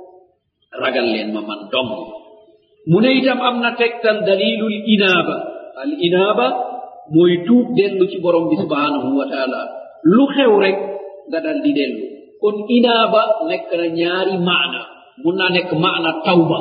ragal leen ma man dong mu ne itam am na tegtal dalilul inaaba al inaaba mooy tuub dellu ci borom bi subhanahu wa taala lu xew rek nga dal di dellu kon inaaba nekk na ñaari maana mun naa nekk maana tawba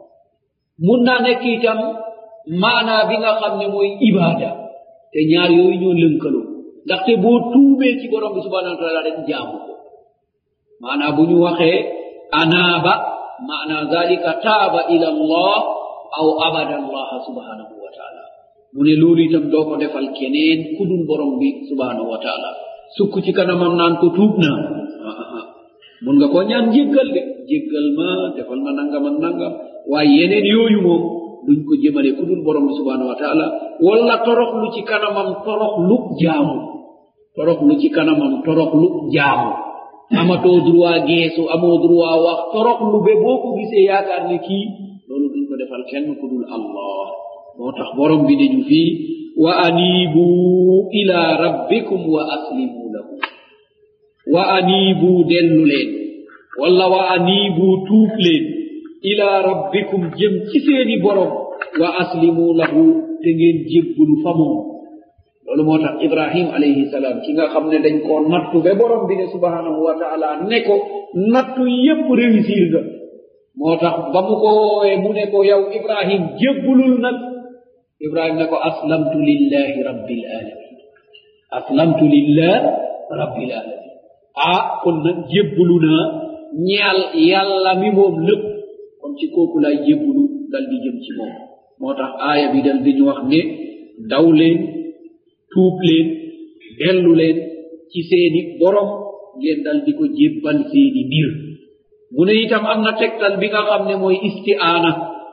mun naa nekk itam maana bi nga xam ne mooy ibaada te ñaar yooyu ñoo lënkaloo ndaxte boo tuubee ci borom bi subhanahu wa taala rek jaamu ko maana bu ñu waxee anaaba maana zalika taaba ila allah aw abada allaha subhanahu wa taala mu ne loolu itam doo ko defal keneen ku dul borom bi subhanahu wa taala sukk ci kanamam naan ko tuub naa mun nga koo ñaan jéggal de jéggal ma defal ma nangam ak nangam waaye yeneen yooyu moom duñ ko jëmale ku dul borom bi subhanahu wa taala wala toroxlu ci kanamam toroxlu jaamu toroxlu ci kanamam toroxlu jaamu amatoo droit geesu amoo droit wax toroxlu be boo ko gisee yaakaar ne kii loolu duñ ko defal kenn ku dul allah moo tax borom bi dañu fii wa anibu ila rabbikum wa aslimu lahu wa anibu dellu leen walla wa anibu tuub leen ila rabbikum jëm ci seeni borom wa aslimu lahu te ngeen jébbulu fa moom loolu moo tax ibrahim alayhi salaam ki nga xam ne dañ koo nattu ba borom bi ne subhanahu wa taala ne ko nattu yépp réussir nga moo tax ba mu ko woowee mu ne ko yow ibrahim jébbulul nag ibrahim ne ko aslamtu lillahi rabbil alamin aslamtu lillah rabbil alamin ah kon nag jébbulu naa ñaal yàlla mi moom lépp kon ci kooku lay jébbulu dal di jëm ci moom moo tax aaya bi dal di ñu wax ne daw leen tuub leen dellu leen ci seeni borom ngeen dal di ko jébbal seeni mbir mu ne itam am na tegtal bi nga xam ne mooy istiaana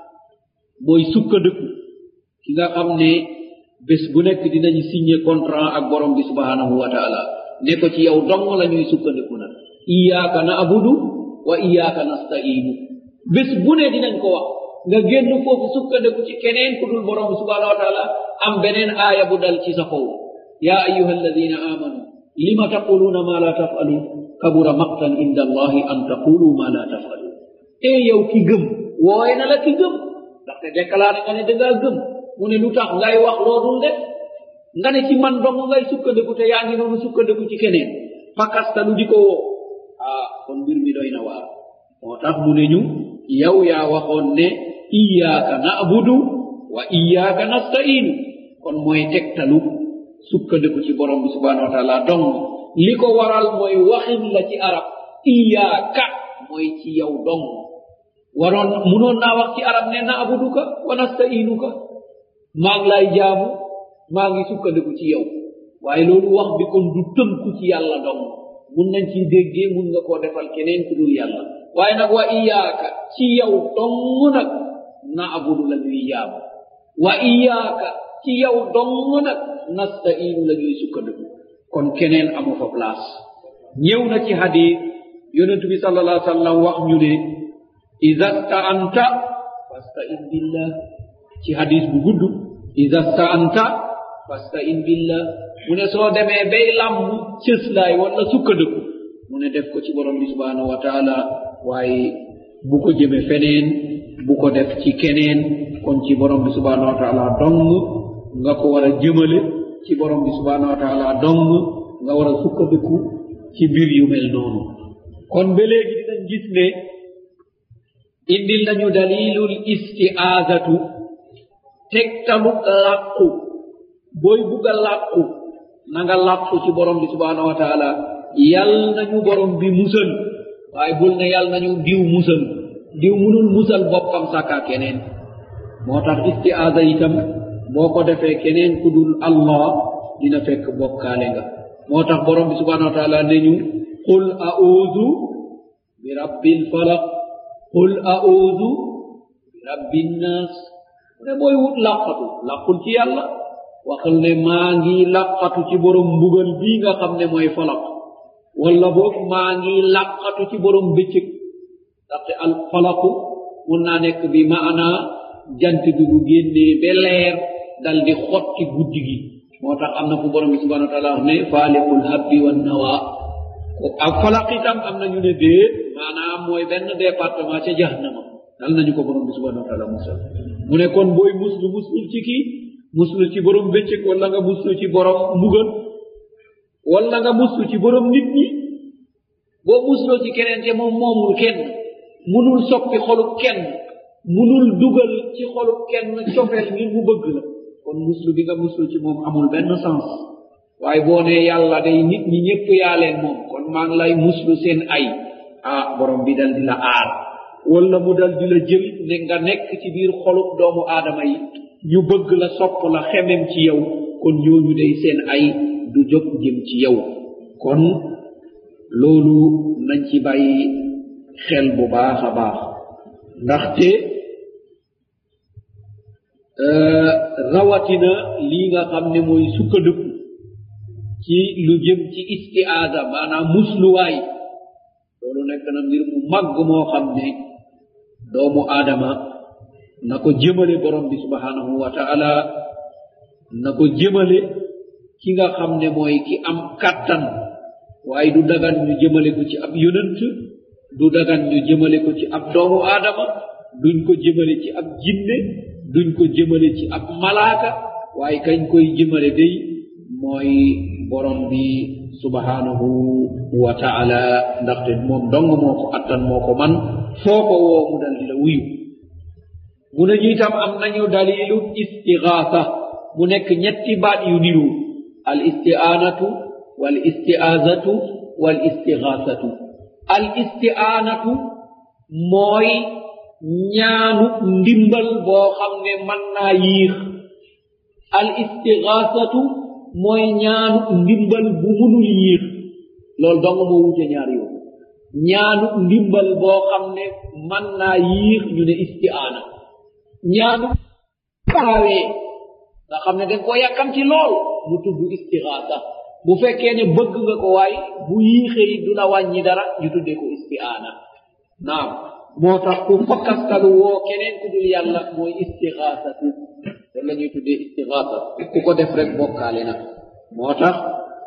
mooy sukkandiku ki nga xam ne bés bu nekk dinañu signé contrat ak borom bi subhanahu wa taala ne ko ci yow dong la ñuy sukkandiku nag iyaaka naabudu wa iyaaka nastainu bés bu ne dinañ ko wax nga génn foofu sukkandiku ci keneen ku dul borom bi subhanahu wa taala am beneen aaya bu dal ci sa kaw ya ayuha alladina amanu lima taquluna ma la tafalun kabura maqtan inda allahi an taqulu ma la tafalun e yow ki gëm wooye na la ki gëm ndaxte déclaré nga ne dangaa gëm mu ne lu tax ngay wax loodul def nga ne ci man dong ngay sukkandiku te yaa ngi noonu sukkandiku ci keneen pakastalu di ko woo ah kon mbir mi doy na waar moo tax mu ne ñu yow yaa waxoon ne iyaaka naabudu wa iyaaka nastainu kon mooy tegtalu sukkandiku ci borom bi subhanahu wa taala dong li ko waral mooy waxin la ci arab iyaaka mooy ci yow dong waroon munoon naa wax ci arab ne naabuduka wa nastainuka maa ngi lay jaamu maa ngi sukkandiku ci yow waaye loolu wax bi kon du tënku ci yàlla dong mun nañ ciy déggee mun nga koo defal keneen ku dul yàlla waaye nag wa iyaaka ci yow dong nag naabudu la ñuy jaamu wa iyaaka ci yow dong nag nastainu la ñuy sukkandiku kon keneen amu fa place ñëw na ci hadis yonentu bi sal allah sallam wax ñu ne ida staanta fastain billah ci hadis bu gudd ida staanta fastain billah mu ne soo demee bay làmm cëslaay wala sukkandiku mu ne def ko ci borom bi subhanahu wa taala waaye bu ko jëme feneen bu ko def ci keneen kon ci borom bi subhanahu wa taala dong nga ko war a jëmale ci borom bi subhanahu wa taala dong nga war a sukkandiku ci mbir yu mel noonu kon ba léegi dinañ gis ne indil nañu dalilul istiaazatu tegtalu làqu booy bugg a làqu na nga làqu ci borom bi subhanahu wa taala yal nañu borom bi musal waaye bul ne yal nañu diw musal diw munul musal boppam sàkka keneen moo tax istiaza itam boo ko defee keneen ku dul allah dina fekk bokkaale nga moo tax borom bi subhanahu wa taala ne ñu qul audu bi rabbil falaq qul audu bi rabbin nas mu ne booy wut làqatu làqul ci yàlla waxal ne maa ngi làqatu ci borom mbugal bii nga xam ne mooy falaq walla boog maa ngi làqatu ci borom bëccëg ndaxte al falaku mun naa nekk bi maana jant bi bu génnee ba leer dal di xotti guddi gi moo tax am na fu borom bi subhanahu wa taala wax ne faaliqul habbi wan nawa ak falaq itam am na ñu ne déet maanaam mooy benn département ca jahannama dal nañu ko borom bi subhanahu wa taala musal mu ne kon booy muslu muslul ci kii muslu ci borom bëccëg wala nga muslu ci borom mbugal wala nga muslu ci borom nit ñi boo musloo ci keneen te moom moomul kenn munul soppi xolub kenn munul dugal ci xolub kenn cofeel ngir mu bëgg la kon muslu bi nga muslu ci moom amul benn sens waaye boo ne yàlla day nit ñi ñëpp yaa leen moom kon maa ngi lay muslu seen ay ah borom bi dal di la aar wala mu dal di la jël ne nga nekk ci biir xolub doomu aadama yi ñu bëgg la sopp la xemem ci yow kon ñooñu day seen ay du jóg jëm ci yow kon loolu nañ ci bàyyi xel bu baax a baax ndaxte rawatina lii nga xam ne mooy sukkandiku ci lu jëm ci istiaada maanaam musluwaay loolu nekk na mbir mu màgg moo xam ne doomu aadama na ko jëmale borom bi subhanahu wa taala na ko jëmale ki nga xam ne mooy ki am kàttan waaye du dagan ñu jëmale ko ci ab yonant du dagan ñu jëmale ko ci ab doomu aadama duñ ko jëmale ci ab jinne duñ ko jëmale ci ab malaaka waaye kañ koy jëmale day mooy borom bi subhanahu wa taala ndaxte moom dong moo ko attan moo ko man foo ko woo mu dal di la wuyu mu ne ñu itam am nañu dalilu istigaasa mu nekk ñetti baat yu niru al isti'anatu wal isti'azatu wal istigaasatu al isti'anatu mooy ñaanu ndimbal boo xam ne mën naa yiix al istigaasatu mooy ñaanu ndimbal bu munul yiix loolu dong moo wute ñaar yow ñaanu ndimbal boo xam ne mën naa yiix ñu ne isti'aana ñaanu gaawee nga xam ne dañ koo yàkkam ci lool mu tudd istigaasa bu fekkee ne bëgg nga ko waay bu yiixee du la wàññi dara ñu tuddee ko isti'aana naam moo tax ku fakkastalu woo keneen ku dul yàlla mooy istigaasatu loolu la ñuy tuddee istigaasa ku ko def rek bokkaale na moo tax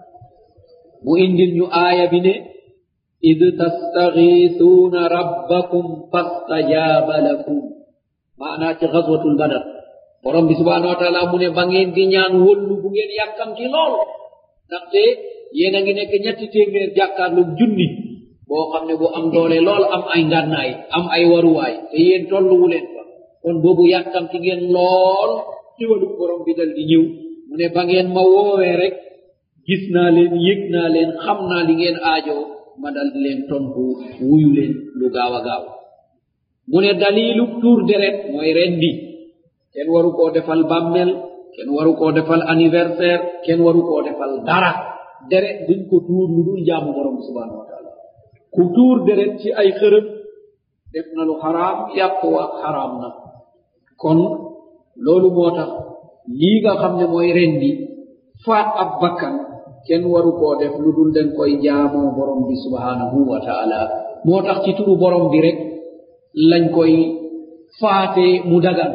mu indil ñu aaya bi ne id tastagiisuuna rabbakum fastajaaba lakum maanaa ci xaswatul badar borom bi subhanahu wa taala mu ne ba ngeen di ñaan wëllu bu ngeen yàkkamti lool ndaxte yéen a ngi nekk ñetti téeméer jàkkaarloog junni boo xam ne bu am doole lool am ay ngànnaay am ay waruwaay te yéen tolluwu leen fa kon boobu yàkkamti ngeen lool xiwalu borom bi dal di ñëw mu ne ba ngeen ma woowee rek gis naa leen yëg naa leen xam naa li ngeen aajoo ma dal di leen tontu wuyu leen lu gaaw a gaaw mu ne dalilu tuur deret mooy rendi kenn waru koo defal bàmmel kenn waru koo defal anniversaire kenn waru koo defal dara deret duñ ko tuur lu dul jaamu borom bi subhanahu wa taala ku tuur deret ci ay xërëm def na lu xaraam yàpp wa xaraam na kon loolu moo tax lii nga xam ne mooy rendi faat ab bakkan kenn waru koo def lu dul den koy jaamoo borom bi subhanahu wa taala moo tax ci turu borom bi rek lañ koy faatee mu dagan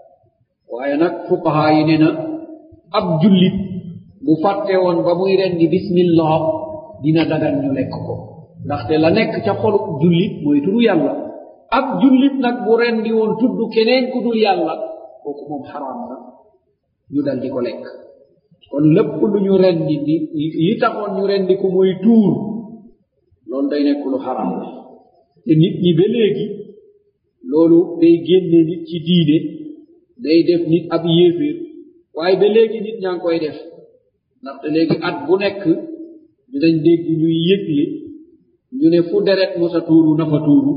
waaye nag fuqaha yi ne na ab jullit bu fàtte woon ba muy rendi bismillah dina dagan ñu lekk ko ndaxte la nekk ca xolub jullit mooy turu yàlla ab jullit nag bu rendi woon tudd keneen ku dul yàlla kooku moom xaraam na ñu dal di ko lekk kon lépp lu ñu rendi ni li taxoon ñu rendi ko mooy tuur loolu day nekk lu xaraam la te nit ñi ba léegi loolu day génne nit ci diine day def nit ab yéeféer waaye ba léegi nit ñaa ngi koy def ndaxte léegi at bu nekk dinañ dégg ñuy yëgle ñu ne fu deret mosa tuuru na fa tuuru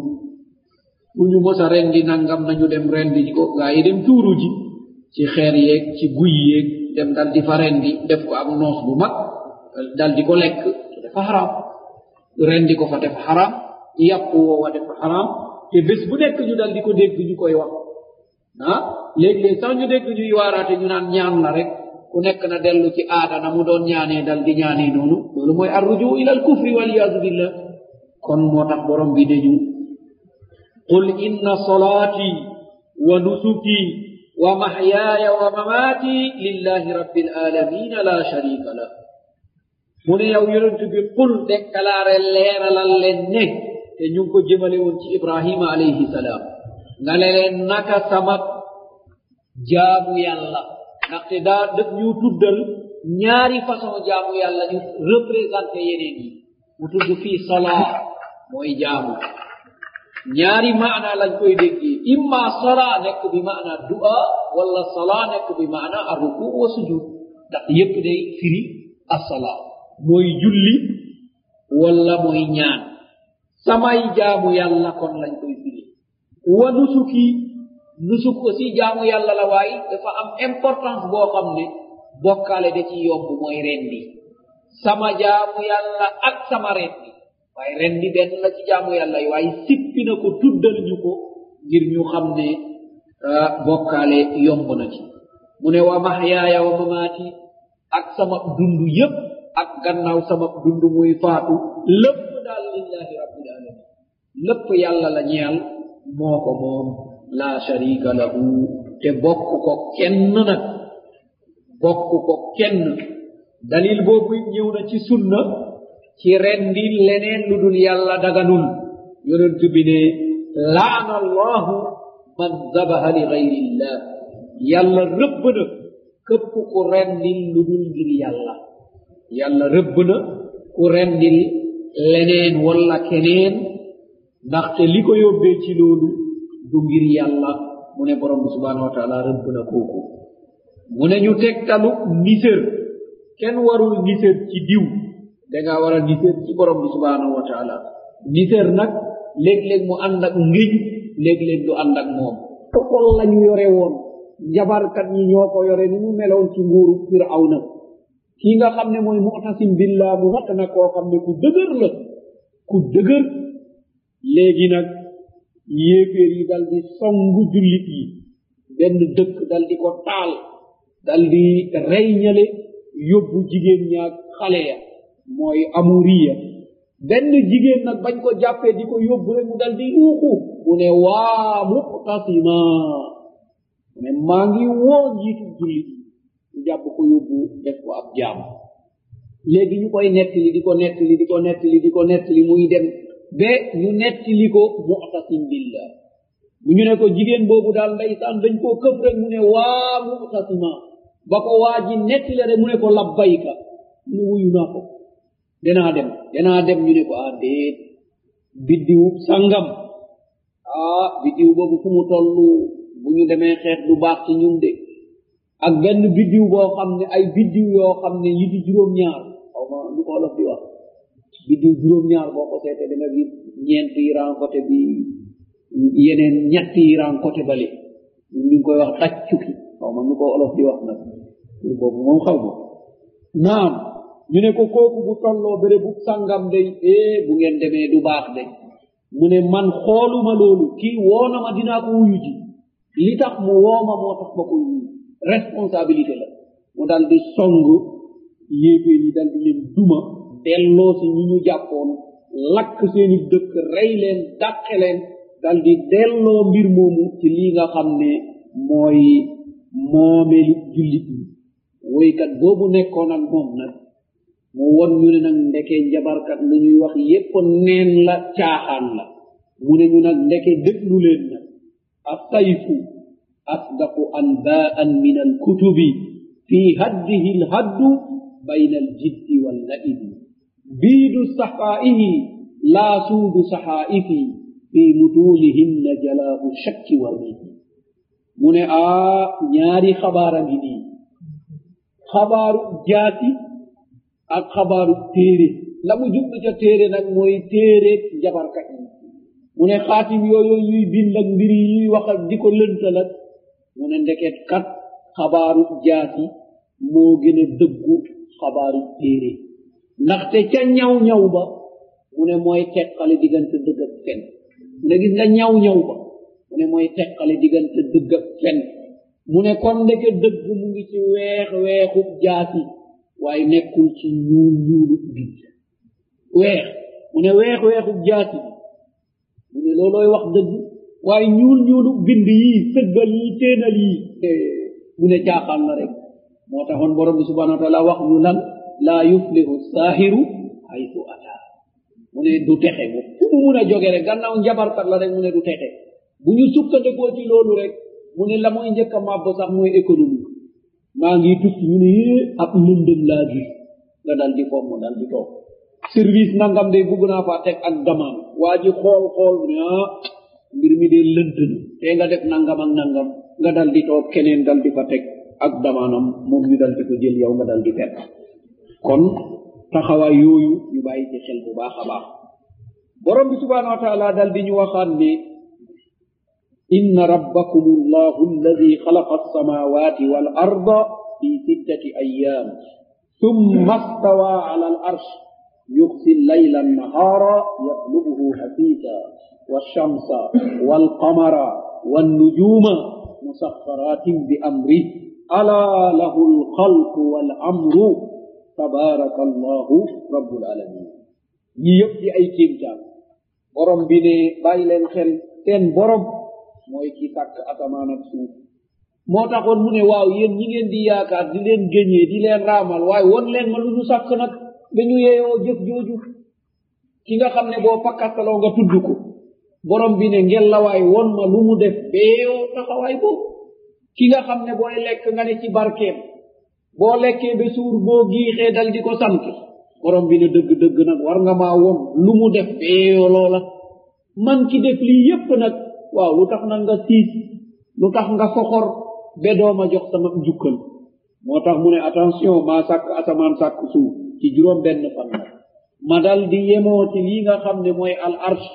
fu ñu mosa rendi nangam nañu dem rendi ko gaa yi dem tuuru ji ci xeer yeeg ci guy yeeg dem dal di fa rendi def ko ak noos bu mag dal di ko lekk te dafa xaraam rendi ko fa def xaraam yàpp woowa def xaraam te bés bu nekk ñu dal di ko dégg ñu koy wax ah léeg-léeg sax ñu dégg ñuy waaraate ñu naan ñaan la rek ku nekk na dellu ci aada na mu doon ñaanee dal di ñaanee noonu loolu mooy arruju ila al kufri waliyadu billah kon moo tax borom bi dañu qul inna salaati wa nusuki wa mahyaaya wa mamaati lillahi rabbil alamina la sharika lah mu ne yow yonent bi qul dekkalaare leeralal leen ne te ñu ngi ko jëmale woon ci ibrahima alayhi salaam nga ne leen naka sama jaamu yàlla ndaxte daa daf ñu tuddal ñaari façon jaamu yàlla ñu représenté yeneen yi mu tudd fii salaa mooy jaamu ñaari maana lañ koy déggee imma salaa nekk bi maana du'a wala salaa nekk bi maana arruku wa sujud ndax yépp day firi assalaa mooy julli wala mooy ñaan samay jaamu yàlla kon lañ koy firi wa nusuki nusuk aussi jaamu yàlla la waaye dafa am importance boo xam ne bokkaale da ci yomb mooy rendi sama jaamu yàlla ak sama rendi waaye rendi benn la ci jaamu yàlla yi waaye sippi na ko tuddal ñu ko ngir ñu xam ne bokkaale yomb na ci mu ne wa mahyaaya wa mamaati ak sama dund yépp ak gannaaw sama dund muy faatu lépp daal lillahi rabbil alamin lépp yàlla la ñeel moo ko moom la sharika lahu te bokk ko kenn nag bokk ko kenn dalil boobu ñëw na ci sunna ci rendi leneen lu dul yàlla daganul yonent bi ne laana allahu man dabaha li gayrillah yàlla rëbb na këpp ku rendil lu dul ngir yàlla yàlla rëbb na ku rendil leneen walla keneen ndaxte li ko yóbbee ci loolu du ngir yàlla mu ne borom bi subhanahu wa taala rëbb na kooku mu ne ñu tegtalu nisér kenn warul nisér ci diw danga war a nisér ci borom bi subhanahu wa taala nisér nag léeg-léeg mu ànd ak ngiñ léeg-léeg du ànd ak moom tokol lañu yore woon jabarkat ñi ñoo ko yore ni mu meloon ci nguuru firawna kii nga xam ne mooy mu'tasim billah mu natt na koo xam ne ku dëgër la ku dëgër léegi nag yéeféer yi dal di songu jullit yi benn dëkk dal di ko taal dal di rey ñale yóbbu jigéen ñaag xale ya mooy amuriya benn jigéen nag bañ ko jàppee di ko yóbbu rek mu dal di yuuxu mu ne waa muqtasima mu ne maa ngi woo njiitu jullit mu jàpp ko yóbbu def ko ab jaam léegi ñu koy nettali di ko nettali di ko nettali di ko nettali muy dem ba ñu nettali ko mu'tasim billah bu ñu ne ko jigéen boobu daal ndeysaan dañ koo këf rek mu ne waa mu'tasima ba ko waa ji nettali rek mu ne ko labbayka mu ne wuyu naa ko danaa dem danaa dem ñu ne ko ah déet biddiw sangam ah biddiw boobu fu mu toll bu ñu demee xeex du baax ci ñun de ak benn biddiw boo xam ne ay biddiw yoo xam ne yi di juróom-ñaar xaw ma lu ko olof di wax biddiw juróom-ñaar boo ko seetee da nga gis ñeenti ran côté bi yeneen ñetti ran côté bale ñu ngi koy wax taccuki xaw ma nu ko olof di wax nag pour boobu moom xaw ma naam ñu ne ko kooku bu tolloo béré bu sangam day eh bu ngeen demee du baax de mu ne man xooluma loolu kii woona ma dinaa ko wuyu ji li tax mu wooma moo tax ma ko wuyu responsabilité la mu dal di song yéeféer yi dal di leen duma delloo si ñi ñu jàppoon lakk seeni dëkk rey leen dàqe leen dal di delloo mbir moomu ci lii nga xam ne mooy moomelu jullit ñi woykat boobu nekkoon ak moom nag mu won ñu ne nag ndeke njabarkat lu ñuy wax yépp neen la caaxaan la mu ne ñu nag ndeke déglu leen nag assayfu asdaqu anbaan min alkutubi fi haddihi lhaddu bayna aljiddi wallaibi biidu saxaa'ihi laa suudu saxaa'ifi fi mutunihinna jalaabu shakki warribi mu ne aa ñaari xabaara ngi nii xabaaru jaati ak xabaaru téere la mu jublu ca téere nag mooy téere jabarkat yi mu ne xaatim yooyu yuy bind ak mbir yi yuy wax ak di ko lëntal ak mu ne ndeket kat xabaaru jaati moo gën a dëggu xabaaru téere ndaxte ca ñaw ñaw ba mu ne mooy teqale diggante dëgg ak fen mu ne gis nga ñaw ñaw ba mu ne mooy teqale diggante dëgg ak fen mu ne kon ndeke dëgg mu ngi ci weex weexub jaati waaye nekkul ci ñuul ñuulu bind weex mu ne weex weexub jaati mu ne loolooy wax dëgg waaye ñuul ñuulu bind yi sëggal yi téenal yi mu ne caaxaan la rek moo taxoon borom bi subhanahu wa taala wax ñu lan laa yuflihu saahiru haytu ata mu ne du texe bu fu mu mun a jóge rek gannaaw njabarkat la rek mu ne du texe bu ñu sukkandikoo ci loolu rek mu ne la mooy njëkk a màbb sax mooy économie maa ngi tukki ñu ne yée ab lëndëm laa gis nga dal di fomm dal di toog service nangam de bugg naa faa teg ak gamaan waa ji xool xool mu ne ah mbir mi de lënt na te nga def nangam ak nangam nga dal di toog keneen dal di fa teg ak damaanam moom ñu dal di ko jël yow nga dal di perte kon taxawaay yooyu ñu bàyyi ci xel bu baax a baax borom bi subhanahu wa taala dal di ñu waxaat ne inna rabbakum allahu alladi xalaqa alsamawati wal arda fi sittati ayyam ثم استوى على العرش يغشي الليل النهار يطلبه حثيثا والشمس والقمر والنجوم مسخرات بأمره ألا له الخلق والأمر تبارك الله رب العالمين ñi yëpp di ay kéemtaan borom bi ne bàyyi leen xel seen borom mooy ki sàkk asamaan ak suuf moo taxoon mu ne waaw yéen ñi ngeen di yaakaar di leen géñee di leen raamal waaye won leen ma lu ñu sàkk nag dañu yeeyoo jëf jooju ki nga xam ne boo pakkastaloo nga tudd ko borom bi ne ngel la waay won ma lu mu def beeyoo taxawaay boobu ki nga xam ne booy lekk nga ne ci barkeem boo lekkee ba suur boo giixee dal di ko sant borom bi ne dëgg-dëgg nag war nga maa won lu mu def beeyoo loola man ki def lii yépp nag waaw lu tax nag nga siis lu tax nga soxor be dooma jox sama njukkal moo tax mu ne attention maa sàkk asamaan sàkk suuf ci juróom benn fan nag ma dal di yemoo ci lii nga xam ne mooy al arsh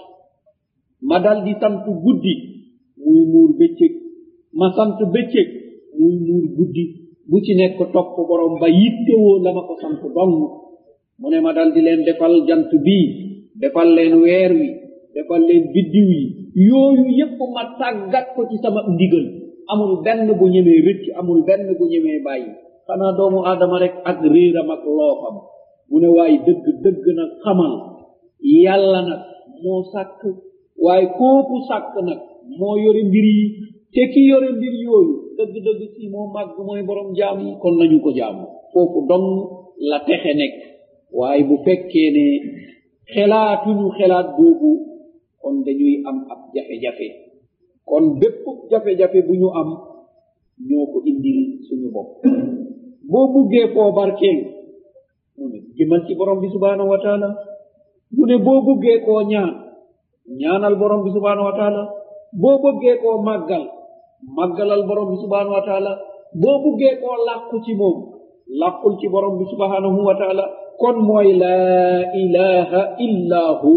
ma dal di sant guddi muy muur bëccëg ma sant bëccëg muy muur guddi bu ci nekk topp borom ba yittewoo la ma ko sant dong mu ne ma dal di leen defal jant bii defal leen weer wi defal leen biddiw yi yooyu yépp ma tàggat ko ci sama ndigal amul benn bu ñemee rëcc amul benn bu ñemee bàyyi xanaa doomu aadama rek ak réeram ak loofam mu ne waaye dëgg dëgg nag xamal yàlla nag moo sàkk waaye kooku sàkk nag moo yore mbir yi te ki yore mbir yooyu dëgg dëgg si moo màgg mooy borom jaam yi kon nañu ko jaamu foofu dong la texe nekk waaye bu fekkee ne xelaatuñu xelaat boobu kon dañuy am ab jafe-jafe kon bépp jafe-jafe bu ñu am ñoo ko indil suñu bopp boo buggee foo barkeel mu ne jëmal ci borom bi subhanahu wa taala mu ne boo buggee koo ñaan ñaanal borom bi subhanahu wa taala boo bëggee koo màggal màggalal borom bi subhanahu wa taala boo buggee koo làqu ci moom làqul ci borom bi subhanahu wa taala kon mooy laa ilaha illa hu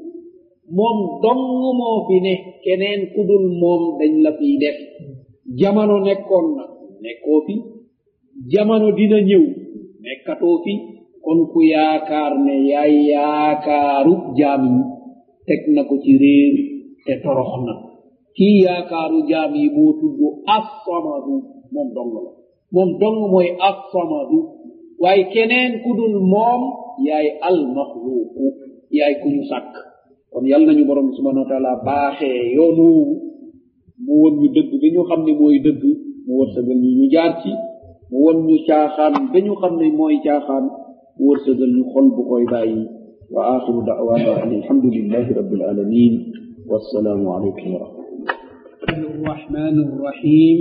moom dong moo fi ne keneen ku dul moom dañ la fiy def jamono nekkoon na nekkoo fi jamono dina ñëw nekkatoo fi kon ku yaakaar ne yaay yaakaaru jaam yi teg na ko ci réer te torox na kii yaakaaru jaam yi moo tudd assamadu moom dong la moom dong mooy assamadu waaye keneen ku dul moom yaay almaxluuqu yaay ku ñu sàkk kon yal nañu borom subhanahu wa taala baaxee yoonoowu mu won ñu dëgg ba ñu xam ne mooy dëgg mu wërsëgal ñu ñu jaar ci mu won ñu caaxaan ba ñu xam ne mooy caaxaan mu wërsëgal ñu xol bu koy bàyyi wa axiru da'wana an alhamdulillahi rabbil alamin wassalaamu alaykum wa rahmatullah الرحمن الرحيم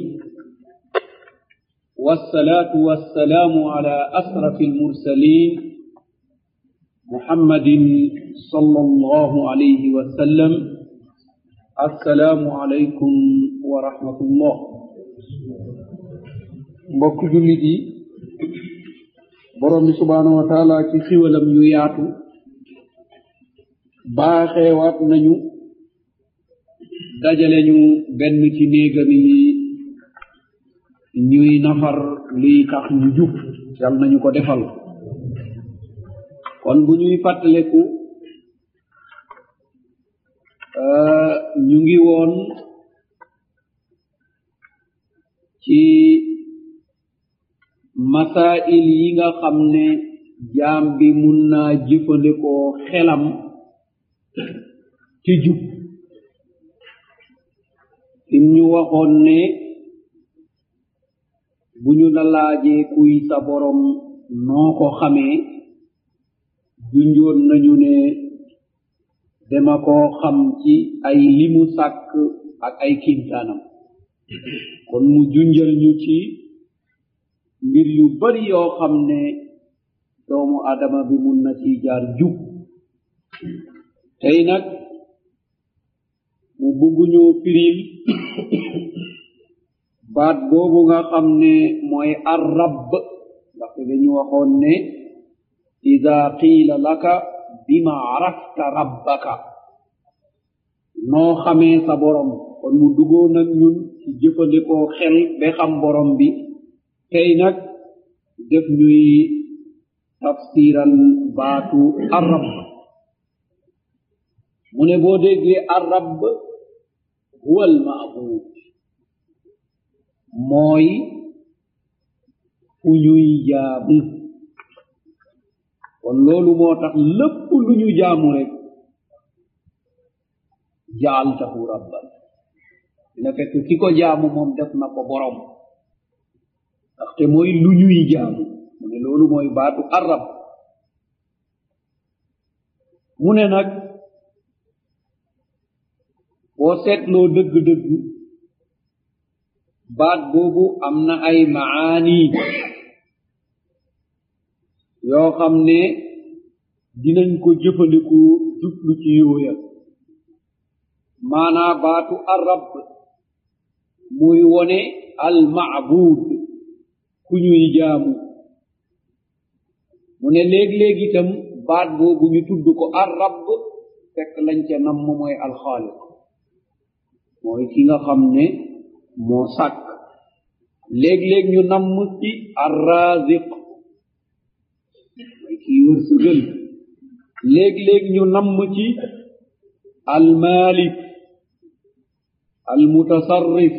والصلاة والسلام على أشرف المرسلين محمد صلى الله عليه وسلم السلام عليكم ورحمة الله mbokk jullit yi borom bi subhanahu wa taala ci xiwalam yu yaatu baaxeewaat nañu dajale ñu benn ci néegam yi ñuy nafar liy tax ñu jub yal nañu ko defal kon bu ñuy fàttaleku ñu ngi woon ci masail yi nga xam ne jaam bi mun naa jëfandikoo xelam ci jub im ñu waxoon ne bu ñu la laajee kuy sa borom noo ko xamee junjoon nañu ne dama koo xam ci ay limu sàkk ak ay kintaanam kon mu junjal ñu ci mbir yu bari yoo xam ne doomu adama bi mun na ci jaar jub tey nag mu bugguñoo firil baat boobu nga xam ne mooy arrab ndaxte dañu waxoon ne ida qiila laka bima arafta rabbaka noo xamee sa borom kon mu duggoo nag ñun ci jëfandikoo xel ba xam borom bi tey nag def ñuy tafsiral baatu arab mu ne boo déggee arab huwa almaabud mooy fu ñuy jaamu kon loolu moo tax lépp lu ñu jaamu rek jaaltahu rabban dina fekk ki ko jaamu moom def na ko borom ndaxte mooy lu ñuy jaamu mu ne loolu mooy baatu arab mu ne nag boo seetloo dëgg-dëgg baat boobu am na ay maani yoo xam ne dinañ ko jëfandiku jublu ci yooya maanaa baatu arab muy wone almaabud ku ñuy jaamu mu ne léeg-léeg itam baat boobu ñu tudd ko arab fekk lañ ca namm mooy alxaaliq mooy ki nga xam ne moo sàkk léeg-léeg ñu namm ci arraziq mooy kii wërsëgal léeg-léeg ñu namm ci almalik almutasarrif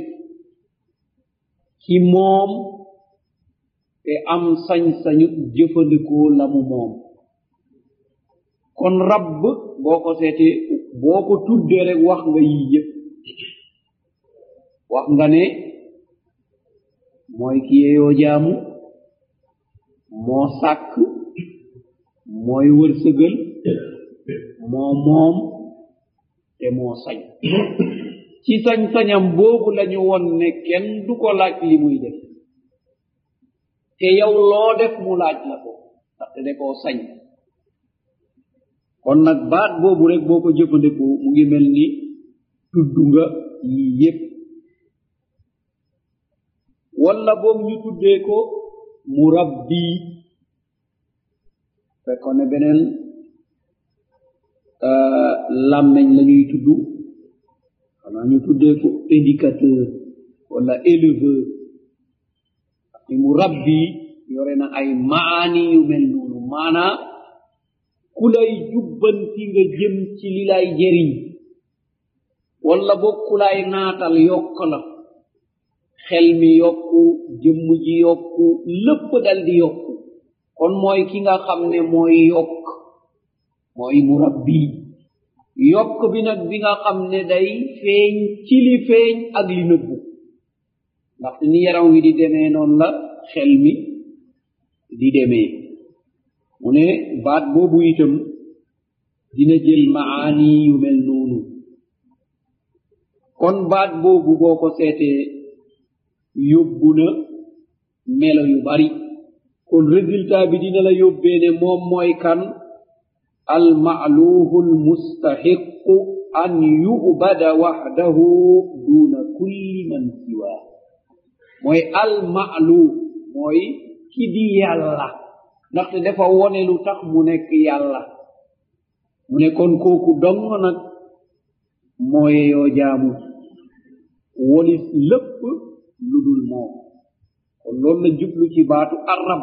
ki moom te am sañ-sañu jëfandikoo la mu moom kon rabb boo ko seete boo ko tuddee rek wax nga yii yëpp wax nga ne mooy ki yeyoo jaamu moo sàkk mooy wërsëgal moo moom te moo sañ ci sañ-sañam boobu lañu won ne kenn du ko laaj li muy def te yow loo def mu laaj la ko ndaxte de koo sañ kon nag baat boobu rek boo ko jëfandikoo mu ngi mel ni tudd nga yii yépp walla boog ñu tuddee ko murabbi fekkoon ne beneen làmmeñ la ñuy tudd xanaa ñu tuddee ko éducateur walla éleveur ni murabbi yore na ay maani yu mel noonu maanaa ku lay jubbanti nga jëm ci li lay jëriñ walla boog ku lay naatal yokk la xel mi yokku jëmm ji yokku lépp dal di yokku kon mooy ki nga xam ne mooy yokk mooy murabbi yokk bi nag bi nga xam ne day feeñ ci li feeñ ak li nëbbu ndaxte ni yaram wi di demee noonu la xel mi di demee mu ne baat boobu itam dina jël maani yu mel noonu kon baat boobu boo ko seetee yóbbu na melo yu bari kon résultat bi dina la yóbbee ne moom mooy kan almaaluhu almustahiqu an yubada waxdahu duna kulli man siwaa mooy almaalu mooy ki di yàlla ndaxte dafa wone lu tax mu nekk yàlla mu ne kon kooku dong nag mooye yoo jaamu wolis lépp lu dul moom kon loolu la jublu ci baatu arab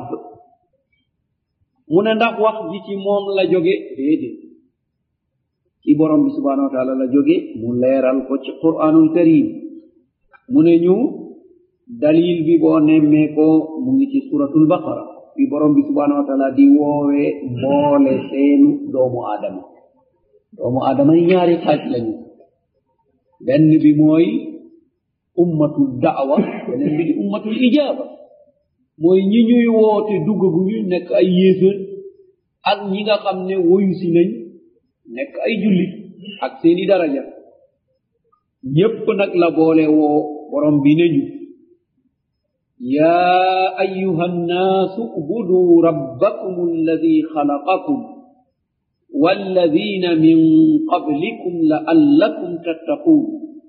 mu ne ndax wax ji ci moom la jóge déedéet ci borom bi subhanahu wa taala la jóge mu leeral ko ci quranul karim mu ne ñu dalil bi boo nemmee ko mu ngi ci suratul baqara bi borom bi subhanahu wa taala di woowee mboole seenu doomu aadama doomu aadama yi ñaari xaaj lañu benn bi mooy ummatul da'wa beneen bi di ummatul ijaba mooy ñi ñuy woote duggaguñu nekk ay yéefër ak ñi nga xam ne woyu si nañ nekk ay jullit ak seeni daraja ñépp nag la boole woo borom bi ne ñu yaa ayuha nnaasu ubuduu rabbakum alladi xalaqakum والذين من قبلكم لعلكم تتقون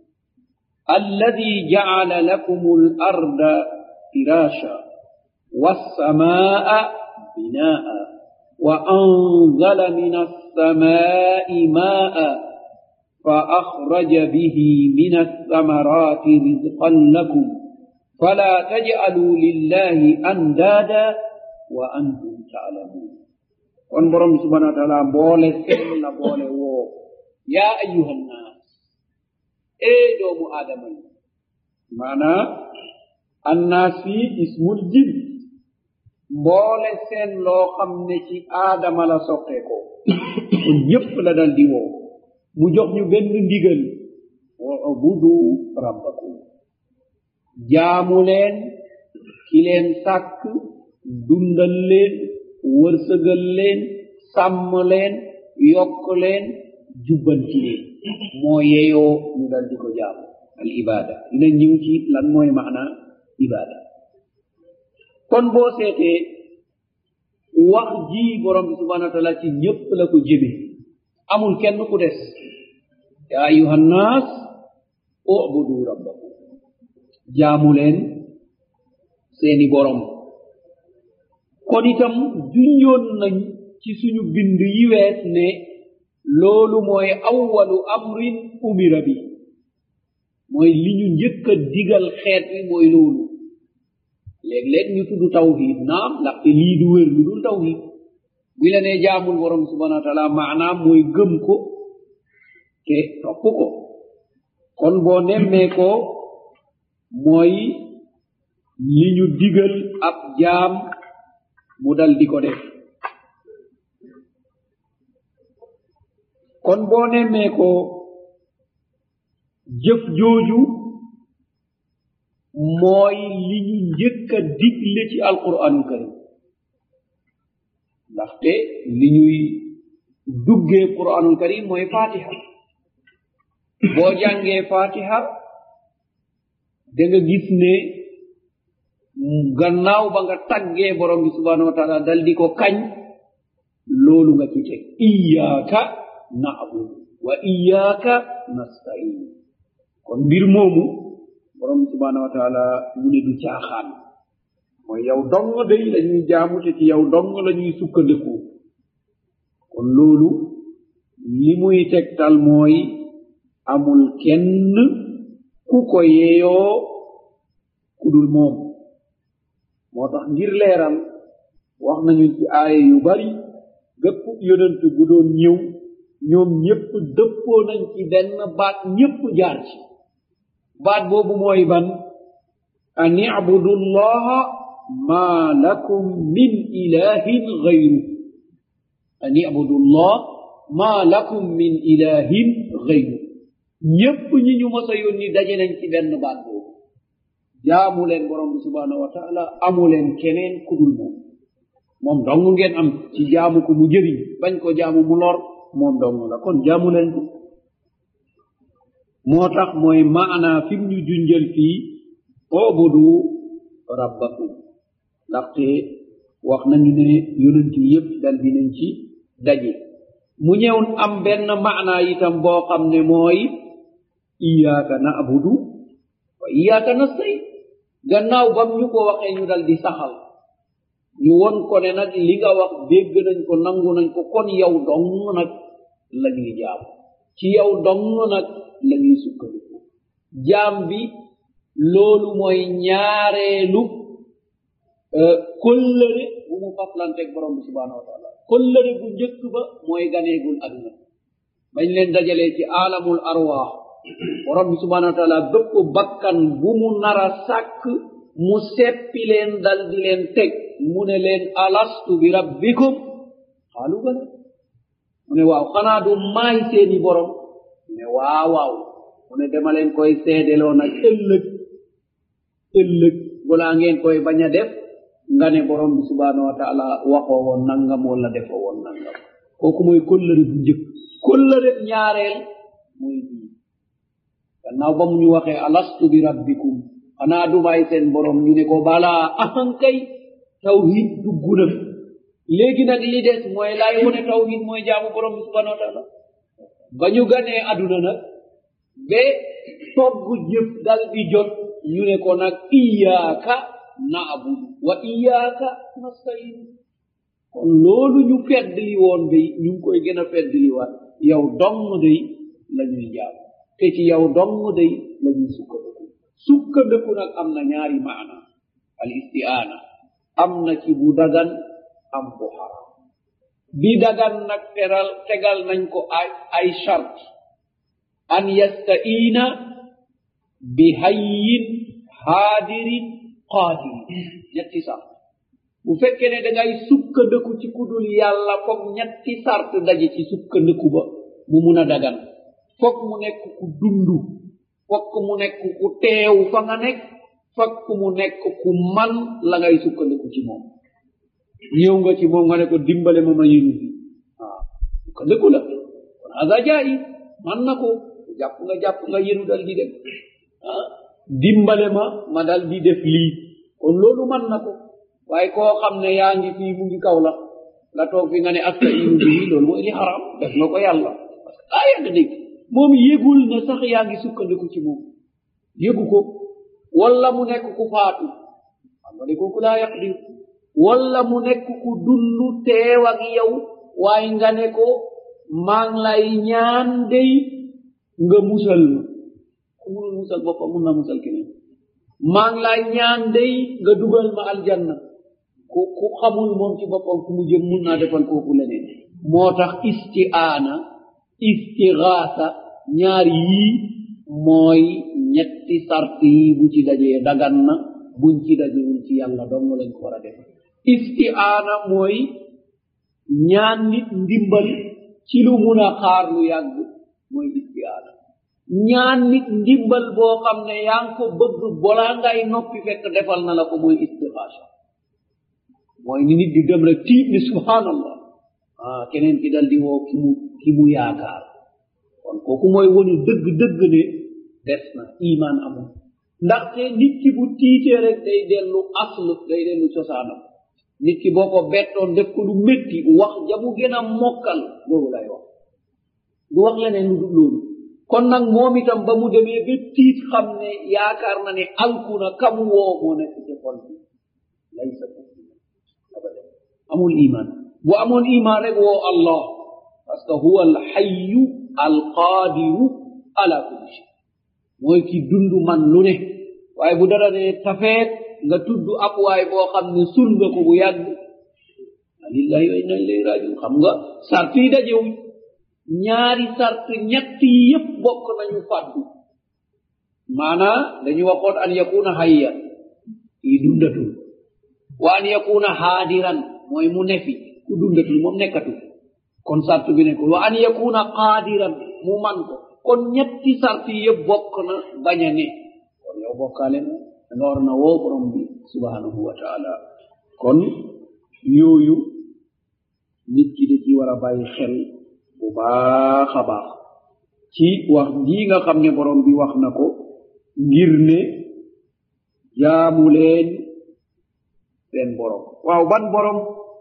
الذي جعل لكم الأرض فراشا والسماء بناء وأنزل من السماء ماء فأخرج به من الثمرات رزقا لكم فلا تجعلوا لله أندادا وأنتم تعلمون on borom subhanahu wa taala mboole seen la boole woo yaa ayuha nnaas ee doomu aadama yi maanaa annaas fii ismul jin mboole seen loo xam ne ci aadama la soqee ko kon ñépp la dal di woo mu jox ñu benn ndigal wa ubudu rabbakum jaamu leen ki leen sàkk dundal leen wërsëgal leen sàmm leen yokk leen jubbanti leen moo yeyoo ñu dal di ko jaamu al ibada dina ñëw ci lan mooy maana ibada kon boo seetee wax ji borom bi subhanahu wa taala ci ñépp la ko jëme amul kenn ku des ya ayuha nnaas ubudu rabbakum jaamu leen seeni borom kon itam junjoon nañ ci suñu bind yi wees ne loolu mooy awwalu amrin umira bi mooy li ñu njëkk a digal xeet wi mooy loolu léeg-léeg ñu tudd tawhid naam ndaxte lii du wér lu dul tawhid bi la nee jaamul borom subhanahu wa taala maanaam mooy gëm ko te topp ko kon boo nemmee ko mooy li ñu digal ab jaam mu dal di ko def kon boo nemmee ko jëf jooju mooy li ñu njëkk a digle ci alquranul karim ndaxte li ñuy duggee quranul karim mooy fatiha boo jàngee fatiha da nga gis ne gannaaw ba nga taggee borom bi subhanahu wa taala dal di ko kañ loolu nga ci teg iyaaka na'budu wa iyaaka nastain kon mbir moomu borom bi subhanahu wa taala mu ne du caaxaan mooy yow dong day la ñuy jaamu te ci yow dong la ñuy sukkandiku kon loolu li muy tegtal mooy amul kenn ku ko yeeyoo ku dul moom moo tax ngir leeral wax nañu ci aaya yu bari bépp yonent bu doon ñëw ñoom ñépp dëppoo nañ ci benn baat ñépp jaar ci baat boobu mooy ban an ibudu llaha ma lakum min ilahin gayru an ibudu llah ma lakum min ilahin gayru ñépp ñi ñu mos a yónni daje nañ ci benn baat boobu jaamu leen borom bi subhanahu wa taala amu leen keneen kudul moom moom dong ngeen am ci jaamu ko mu jëriñ bañ ko jaamu mu lor moom dong la kon jaamu leen ko moo tax mooy maana fim ñu junjal fii obudu rabbakum ndaxte wax nañu ne yonent yi yépp dal dinañ ci daje mu ñëw am benn maana itam boo xam ne mooy iyaaka na'budu wa iyaaka nastain gannaaw bam ñu ko waxee ñu dal di saxal ñu won ko ne nag li nga wax dégg nañ ko nangu nañ ko kon yow dong nag la ñuy jaam ci yow dong nag la ñuy sukkandiku jaam bi loolu mooy ñaareelu kollëre bu mu faslanteeg borom bi subhanahu wa taala kollëre bu njëkk ba mooy ganeegul aduna bañ leen dajalee ci alamul arwaax borom bi subhanahu wa taala bépp bakkan bu mu nara sàkk mu seppi leen dal di leen teg mu ne leen alastu bi rabbikum xaalu bala mu ne waaw xanaa du maay seeni borom mu ne waaw waaw mu ne dama leen koy seedeloo nag ëllëg ëllëg balaa ngeen koy bañ a def nga ne borom bi subhanahu wa taala waxoo woon nangam wala defoo woon nangam kooku mooy kollëre bu njëkk kollëre ñaareel mooy bii gannaaw ba mu ñu waxee alastu bi rabbikum xanaa dumaay seen borom ñu ne ko balaa ahankay tawhid dugg na fi léegi nag li des mooy laay wone tawhid mooy jaamu borom bi subhanahu wa taala ba ñu ganee aduna nag ba togg jëf dal di jot ñu ne ko nag iyaaka naabudu wa iyaaka nastain kon loolu ñu feddli woon day ñu ngi koy gën a feddliwaat yow dong day la ñuy jaam te ci yow dong day la ñuy sukkandiku sukkandiku nag am na ñaari maana al istiaana am na ci bu dagan am bu haram bi dagan nag teral tegal nañ ko ay ay chart an yastaina bi hayyin haadirin qaadirin ñetti sart bu fekkee ne dangay sukkandiku ci kudul yàlla foog ñetti sart daje ci sukkandiku ba mu mun a dagan foog mu nekk ku dundu fokk mu nekk ku teew fa nga nekk fokk mu nekk ku man la ngay sukkandiku ci moom ñëw nga ci moom nga ne ko dimbale ma ma yinu fi waaw sukkandiku la kon ada jaayi man na ko jàpp nga jàpp nga yenu dal di dem ah dimbale ma ma dal di def lii kon loolu man na ko waaye koo xam ne yaa ngi fii mu ngi kaw la nga toog fi nga ne astainu bii loolu mooy li xaram def nga ko yàlla parce que daa yàgg dégg moom yëgul ne sax yaa ngi sukkandiku ci moom yëgu ko walla mu nekk ku faatu xam nga ne kooku laa yaqdir walla mu nekk ku dundu teew ak yow waaye nga ne ko maa ngi lay ñaan dey nga musal ma ku munul musal boppam mun na musal keneen maa ngi lay ñaan dey nga dugal ma aljanna ku ku xamul moom ci boppam fu mu jëm mun naa defal kooku leneen moo tax istiaana istigaasa ñaar yii mooy ñetti sart yi bu ci dajee dagan na buñ ci dajewul ci yàlla dong lañ ko war a def istiaana mooy ñaan nit ndimbal ci lu mun a xaar lu yàgg mooy istiaana ñaan nit ndimbal boo xam ne yaa ngi ko bëgg bolaa ngay noppi fekk defal na la ko mooy istigaasa mooy ni nit di dem rek tiit ni subhanallah ah keneen ki dal di woo ki mu ki mu yaakaar kon kooku mooy woni dëgg dëgg ne des na iman amul ndaxte nit ki bu tiitee rek day dellu aslu day dellu cosaanam nit ki boo ko bettoon def ko lu métti wax jamu gën a mokkal loolu lay wax du wax leneen lu dul loolu kon nag moom itam ba mu demee ba tiit xam ne yaakaar na ne alku na kamu woo moo nekk ci xol bi laysa abadan amul iman bu amoon iman rek woo allah parce que huwa alxayu alqadiru ala kulli shay mooy ki dundu man lu ne waaye bu dara ne tafeet nga tudd ab waay boo xam ne sul nga ko bu yàgg lillahi wa inna ilayhi rajiun xam nga sart yi dajewuñ ñaari sart ñett yi yépp bokk nañu fàddu maanaa dañu waxoon an yakuna hayyan yi dundatul wa an yakuna haadiran mooy mu nefi ku dundatul moom nekkatul kon sart bi nekkul wa an yakuna qaadiran mu man ko kon ñetti sart yi yëpp bokk na bañ a ne kon yow bokkaale na nga war na woo borom bi subhanahu wa taala kon yooyu nit ki da ci war a bàyyi xel bu baax a baax ci wax jii nga xam ne borom bi wax na ko ngir ne jaamu leen seen borom waaw ban borom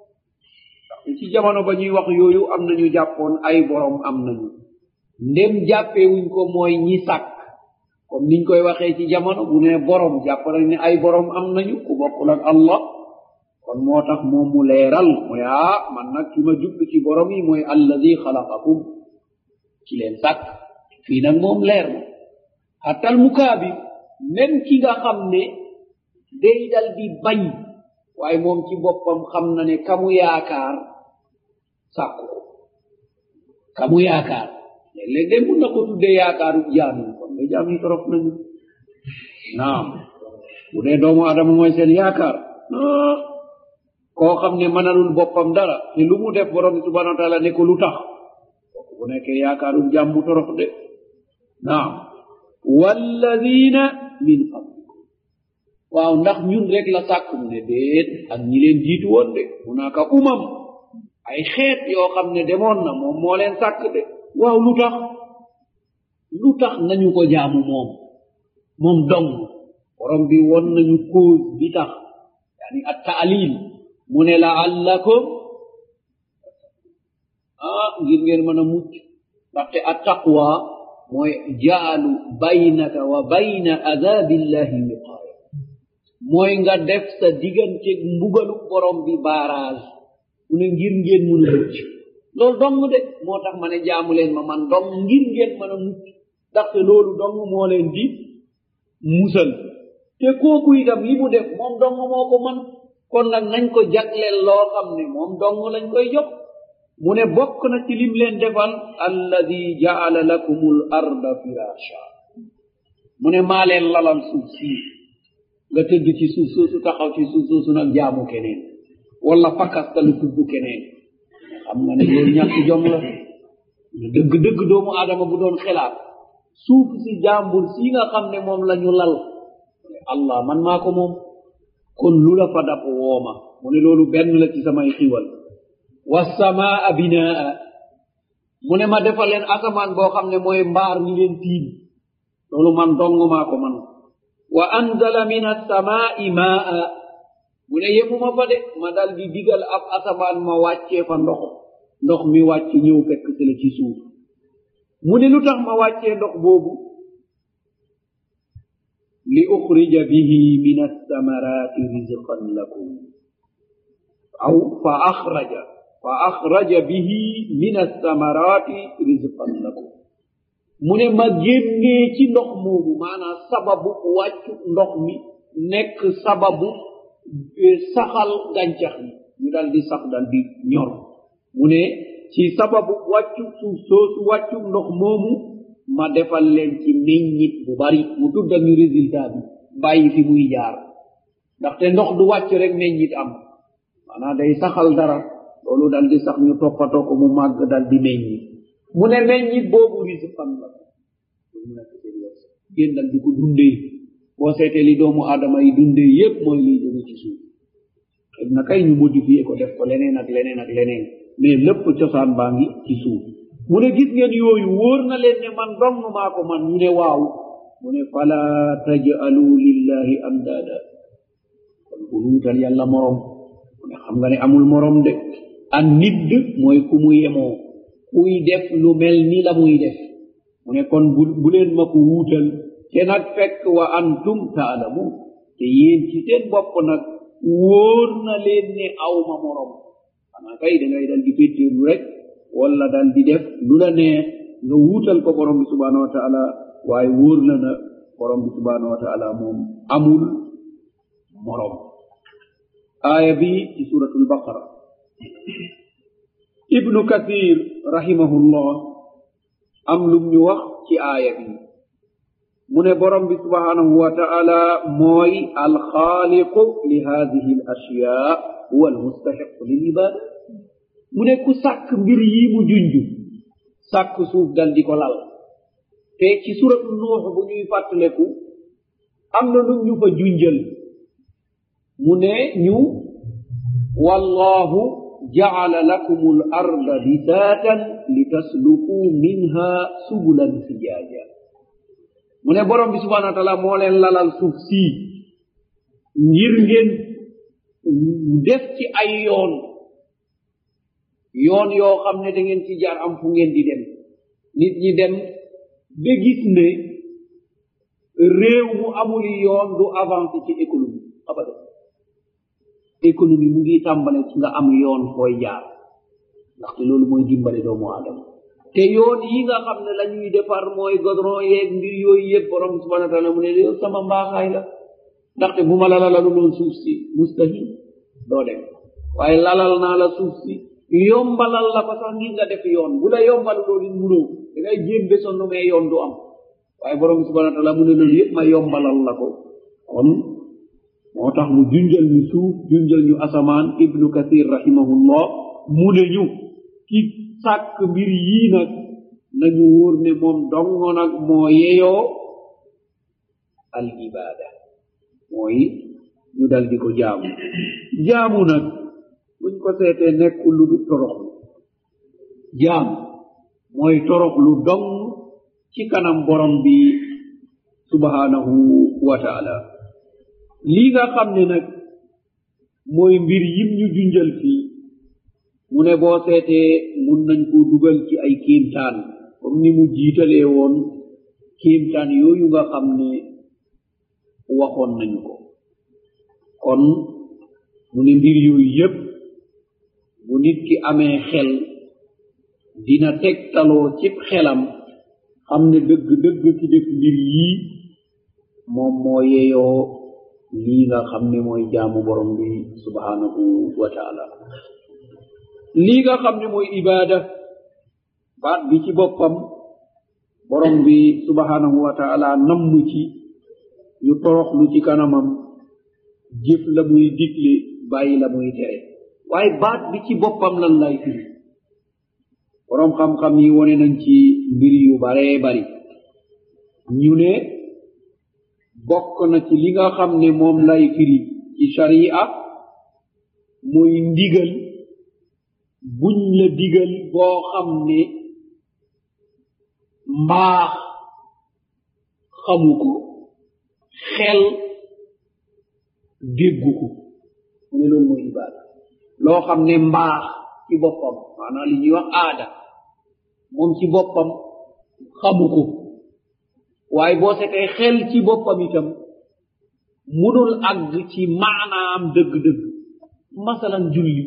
ci jamono ba ñuy wax yooyu am nañu jàppoon ay borom am nañu ndem jàppewuñ ko mooy ñi sàkk comme niñ koy waxee ci jamono bu ne borom jàpp nañ ne ay borom am nañu ku bokkul ak allah kon moo tax moom mu leeral mooy ah man nag ki ma jublu ci borom yi mooy alladi xalaqakum ci leen sàkk fii nag moom leer na xattal mukaabir même ki nga xam ne day dal di bañ waaye moom ci boppam xam na ne kamu yaakaar sàkku ko kamu yaakaar léeg-léeg de mun na ko tuddee yaakaaru jaam yi kon de jaam yi torop nañu naam bu dee doomu adama mooy seen yaakaar koo xam ne mënalul boppam dara te lu mu def borom bi subhanahu wa taala ne ko lu tax kooku bu nekkee yaakaaru jaam mu torop de naam walladina min qablikum waaw ndax ñun rek la sàkk mu ne déet ak ñi leen jiitu woon de hunaka umam ay xeet yoo xam ne demoon na moom moo leen sàkk de waaw lu tax lu tax nañu ko jaamu moom moom dong borom bi won nañu cause bi tax yani at taalil mu ne laallakum ah ngir ngeen mën a mucc ndaxte at taqwa mooy jaalu baynaka wa bayna adabillahi wiqaaya mooy nga def sa digganteeg mbugalu borom bi barrage mu ne ngir ngeen mën a mucc loolu dong de moo tax ma ne jaamu leen ma man dong ngir ngeen mën a mucc ndaxte loolu dong moo leen di musal te kooku itam li mu def moom dong moo ko man kon nag nañ ko jagleel loo xam ne moom dong lañ koy jox mu ne bokk na ci lim leen defal alladi jaala lakum l arda firasha mu ne maa leen lalal suuf sii nga tëdd ci suuf soosu taxaw ci suuf soosu nag jaamu keneen wala fakastalu tudd keneen xam nga ne loolu ñàkk jom la dëgg dëgg doomu aadama bu doon xelaat suuf si jàmbur si nga xam ne moom la ñu lal allah man maa ko moom kon lu la fa dap wooma mu ne loolu benn la ci samay xiwal wassamaa binaa mu ne ma defal leen asamaan boo xam ne mooy mbaar mi leen tiim loolu man dong maa ko man wa anzala min assamaa'i maa mu ne yemuma fa de ma dal di digal ab asamaan ma wàccee fa ndox ndox mi wàcc ñëw fekk si la ci suuf mu ne lu tax ma wàccee ndox boobu li uxrija bihi min alsamarati rizqan lakum aw fa axraja fa axraja bihi min alsamarati rizqan lakum mu ne ma génnee ci ndox moomu maanaam sababu wàccu ndox mi nekk sababu saxal gàncax yi ñu dal di sax dal di ñor mu ne ci sababu wàccu suuf soosu wàccu ndox moomu ma defal leen ci meññit bu bari mu tuddal ñu résultat bi bàyyi fi muy jaar ndaxte ndox du wàcc rek meññit am maanaam day saxal dara loolu dal di sax ñu toppatoo ko mu màgg dal di meññi mu ne meññit boobu risqan la ngeen dal di ko dundee boo seetee li doomu aadama yi dundee yépp mooy liy jóge ci suuf xëy na kay ñu modifié ko def ko leneen ak leneen ak leneen mais lépp cosaan baa ngi ci suuf mu ne gis ngeen yooyu wóor na leen ne man dong maa ko man ñu ne waaw mu ne fala tajalu lillahi amdada kon bu luutal yàlla morom mu ne xam nga ne amul morom de an nidd mooy ku mu yemoo kuy def lu mel ni la muy def mu ne kon bu bu leen ma ko wuutal te nag fekk wa antum taalamun te yéen ci seen bopp nag wóor na leen ne aw ma morom xanaa kay da ngay dal di féttéerlu rek wala dal di def lu la neex nga wuutal ko borom bi subhanahu wa taala waaye wóor na na borom bi subhanahu wa taala moom amul morom aaya bi ci suratul baqara ibnu kathir rahimahullah am lum ñu wax ci aaya bi mu ne borom bi subhanahu wa taala mooy alxaaliqu li hadihi al ashya huwa almustahiqu lil ibada mu ne ku sàkk mbir yi mu junj sàkk suuf dal di ko lal te ci suratu nuux bu ñuy fàttaleku am na lu ñu fa junjal mu ne ñu wallahu jacala lakum al arda bisaatan litaslukuu minha subulan fijaaja mu ne borom bi subhanahu wa taala moo leen lalal suuf sii ngir ngeen def ci ay yoon yoon yoo xam ne da ngeen ci jaar am fu ngeen di dem nit ñi dem ba gis ne réew mu amul yoon du avancé ci économie abada économie mu ngi tàmbale ci nga am yoon fooy jaar ndaxte loolu mooy dimbale doomu aadama te yoon yi nga xam ne la ñuy defar mooy godron yeeg mbir yooyu yëpp borom subhana taala mu ne yow sama mbaaxaay la ndaxte bu ma la lalalu loon suuf si mustahil doo dem waaye lalal naa la suuf si yombalal la ko sax ngir nga def yoon bu la yombal loolu munoo da ngay jéem be sonn mais yoon du am waaye borom bi subhana taala mu ne loolu yëpp ma yombalal la ko kon moo tax mu junjal ñu suuf junjal ñu asamaan ibnu kathir rahimahullah mu ne ñu ki sàkk mbir yii nag nañu wóor ne moom dongo nag moo yeyoo al ibada mooy ñu dal di ko jaamu jaamu nag buñ ko seetee nekkul lu du toroxlu jaamu mooy toroxlu dong ci kanam borom bi subhanahu wa taala lii nga xam ne nag mooy mbir yim ñu junjal fii mu ne boo seetee mun nañ ko dugal ci ay kéemtaan comme ni mu jiitalee woon kéemtaan yooyu nga xam ne waxoon nañu ko kon mu ne mbir yooyu yépp bu nit ki amee xel dina tegtaloo cib xelam xam ne dëgg dëgg ki def mbir yii moom moo yeyoo lii nga xam ne mooy jaamu borom bi subhanahu wa taala lii nga xam ne mooy ibaada baat bi ci boppam borom bi subhanahu wa taala namm ci ñu toroxlu ci kanamam jëf la muy digle bàyyi la muy tere waaye baat bi ci boppam lan lay firi borom xam-xam yi wone nañ ci mbir yu baree bari ñu ne bokk na ci li nga xam ne moom lay firi ci sharia mooy ndigal buñ la digal boo xam ne mbaax xamu ko xel déggu ko mu ne loolu mooy ibaada loo xam ne mbaax ci boppam maanaam li ñuy wax aada moom ci boppam xamu ko waaye boo setee xel ci boppam itam munul àgg ci maanaam dëgg-dëgg masalan julli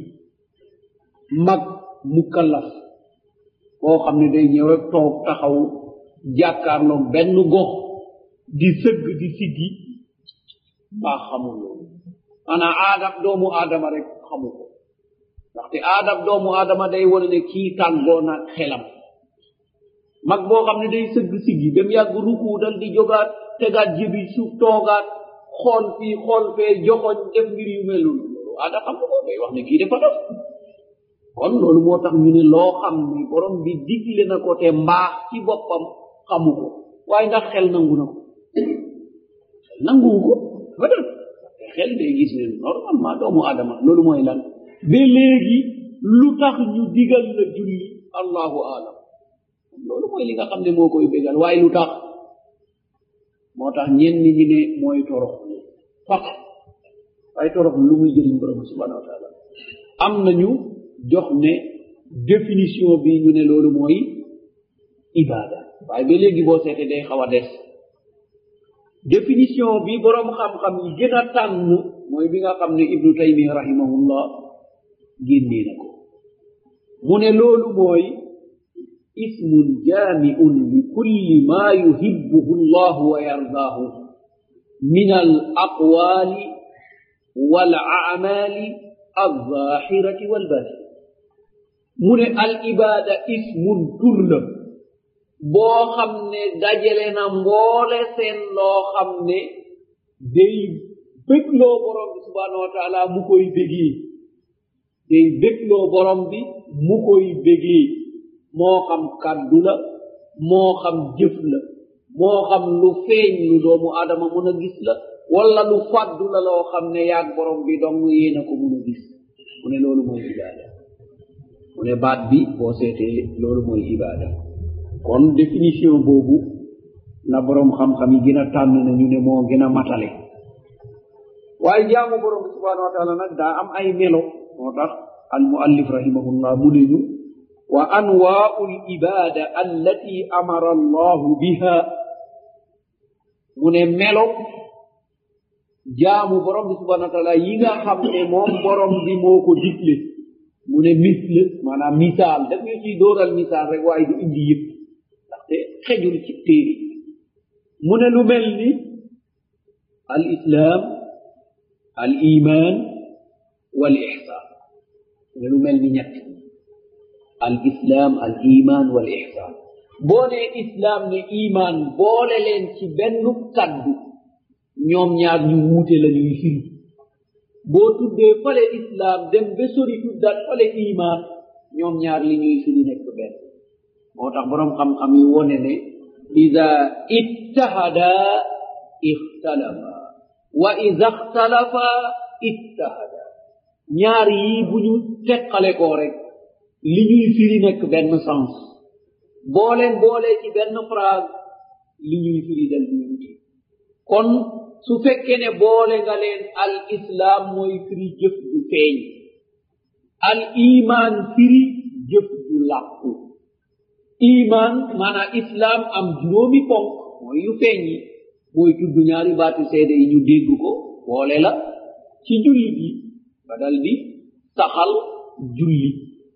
mag mukallaf boo xam ne day ñëw rek toog taxaw jàkkaarloo benn gox di sëgg di siggi mbaa xamul loolu maanaam aadam doomu aadama rek xamu ko ndaxte aadam doomu aadama day wone ne kii tàggoo naag xelam mag boo xam ne day sëgg siggi dem yàgg ruku dal di jogaat tegaat jëbi suuf toogaat xool fii xool fee joxoñ def mbir yu mel noonu loolu aada xam ko day wax ne kii dafa dof kon loolu moo tax ñu ne loo xam ne borom bi digle na ko te mbaax ci boppam xamu ko waaye ndax xel nangu na ko xel nanguwu ko ba def xel day gis ne normalement doomu aadama loolu mooy lan ba léegi lu tax ñu digal la julli allahu alam loolu mooy li nga xam ne moo koy bégal waaye lu tax moo tax ñenn ñi ne mooy torox faq waaye torox lu muy jëriñ borom bi subhanahu wa taala am nañu jox ne définition bi ñu ne loolu mooy ibada waaye ba léegi boo seete day xaw a des définition bi borom xam-xam yi gën a tànn mooy bi nga xam ne ibnu taymiya rahimahullah génnee na ko mu ne loolu mooy ismun jaamiun li kulli ma yuhibbuhu llahu wa yardaahu min al aqwali wal acmaali alzahirati walbatina mu ne al ibada ismun tur la boo xam ne dajale na mboole seen loo xam ne day bégloo borom bi subhanahu wa taala mu koy bégee day bégloo borom bi mu koy bégee moo xam kàddu la moo xam jëf la moo xam lu feeñ lu doomu aadama mën a gis la wala lu fàddu la loo xam ne yaag borom bi dong yéena ko mën a gis mu ne loolu mooy ibaada mu ne baat bi boo seetee loolu mooy ibaada kon définition boobu na borom xam-xam yi gën a tànn na ñu ne moo gën a matale waaye jaamu borom bi subhanahu wa taala nag daa am ay melo moo tax al muallif rahimahullah mu ne ñu wa anwaau l ibada allati amara allahu biha mu ne melo jaamu borom bi subhanahu wa taala yi nga xam ne moom borom bi moo ko digle mu ne misle maanaam misaal daf ñu ciy dóoral misaal rek waaye du indi yëpp ndaxte xejul ci téere mu ne lu mel ni al islam al iman wal ihsan mu ne lu mel ni ñett al islam al iman wal ihsan boo ne islam ne iman boole leen ci benn kaddu ñoom ñaar ñu wuute la ñuy firi boo tuddee fale islam dem ba sori tuddaat fale iman ñoom ñaar li ñuy firi nekk benn moo tax boroom xam-xam yi wone ne ida ittahada ixtalafa wa ida xtalafa ittahada ñaar yii bu ñu teqale koo rek li ñuy firi nekk benn sens boo leen boolee ci benn phrase li ñuy firi dal di wuti kon su fekkee ne boole nga leen al islam mooy firi jëf ju feeñ al iman firi jëf ju làqu iman maanaam islam am juróomi ponk mooy yu feeñ yi mooy tudd ñaari baati seede yi ñu dégg ko boole la ci julli bi ba dal di saxal julli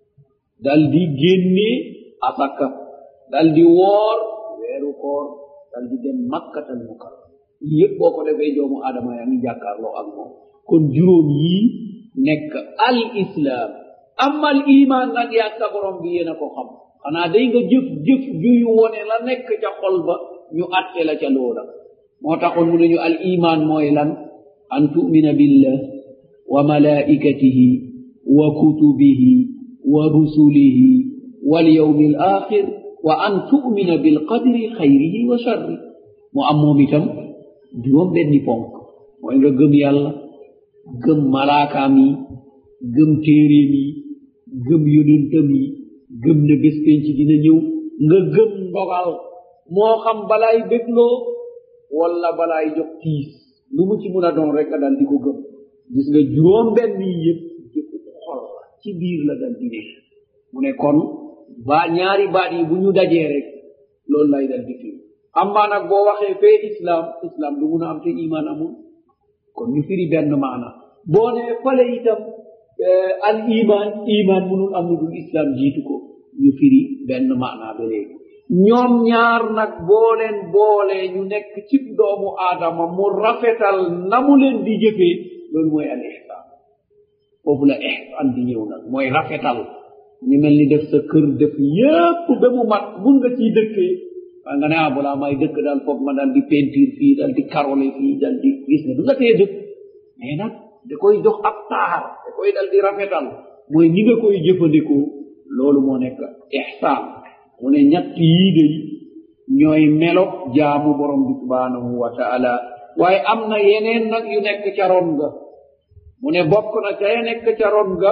dal di génnee asaka dal di woor weeru koor dal di dem makkatal mukarram yépp boo ko defee joomu aadama yaa ngi jàkkaarloo ak moom kon juróom yii nekk al islam amal iman nag yaa sa borom bi yéen a ko xam xanaa day nga jëf jëf juy wone la nekk ca xol ba ñu atte la ca loola moo taxoon mu nañu al iman mooy lan an tumina billah wa malaikatihi wa kutubihi wa rusulihi walyawmi al axir wa an tumina bilqadri xayrihi wa sharri mu am moom itam juróom benni ponk mooy nga gëm yàlla gëm malaakaam yi gëm téeréem yi gëm yonentam yi gëm ne bés penc dina ñëw nga gëm ndogal moo xam balaay bégloo walla balaay jox tiis lu mu ci mun a doon rek a dal di ko gëm gis nga juróom benn yi yëpp jëfu xol la ci biir la dal di ne mu ne kon ba ñaari baat yi bu ñu dajee rek loolu lay dal di firi amma nag boo waxee fee islam islam du mun a am te iman amul kon ñu firi benn maana boo ne fale itam al iman iman munul am lu dul islam jiitu ko ñu firi benn maana ba léegi ñoom ñaar nag boo leen boolee ñu nekk cib doomu aadama mu rafetal na mu leen di jëfee loolu mooy al ihsan foofu la ihsan di ñëw nag mooy rafetal ñu mel ni def sa kër def yépp ba mu mat mun nga ciy dëkkee waa nga ne ah balaa may dëkk daal foog ma daal di peinture fii daal di karole fii daal di gis ne du nga tee dëkk mais nag da koy jox ab taar da koy dal di rafetal mooy ni nga koy jëfandikoo loolu moo nekk ihsaan mu ne ñett yii day ñooy melo jaamu borom bi subhanahu wa taala waaye am na yeneen nag yu nekk ca ron ga mu ne bokk na ca ya nekk ca ron ga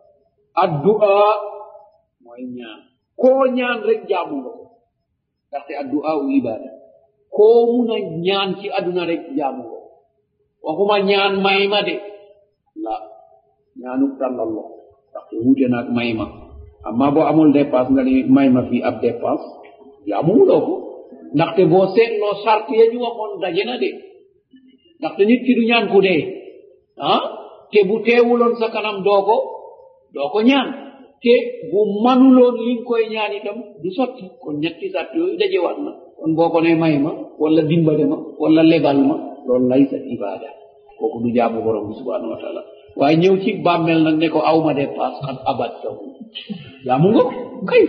addu'a mooy ñaan koo ñaan rek jaamu nga ko ndaxte addu'a u ibada koo mun a ñaan ci aduna rek jaamu nga ko waxuma ñaan may ma de la ñaanuk tàllal loxo ndaxte wuute naag may ma amma boo amul dépasse nga ni may ma fii ab dépasse jaamumuloo ko ndaxte boo seetloo sart ya ñu waxoon daje na de ndaxte nit ki du ñaan ku dee ah te bu teewuloon sa kanam doo ko doo ko ñaan te bu manuloon li nga koy ñaan itam du sotti kon ñetti sart yooyu dajewaat na kon boo ko ne may ma wala dimbale ma wala lebal ma loolu lay sa ibada kooku du jaamu borom bi subhanahu wa taala waaye ñëw ci bàmmel nag ne ko aw ma dépasse xat abat tawu jaamu nga kay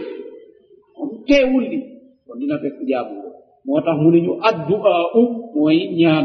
teewul li kon dina fekk jaamu nga moo tax mu ne ñu addu'a u mooy ñaan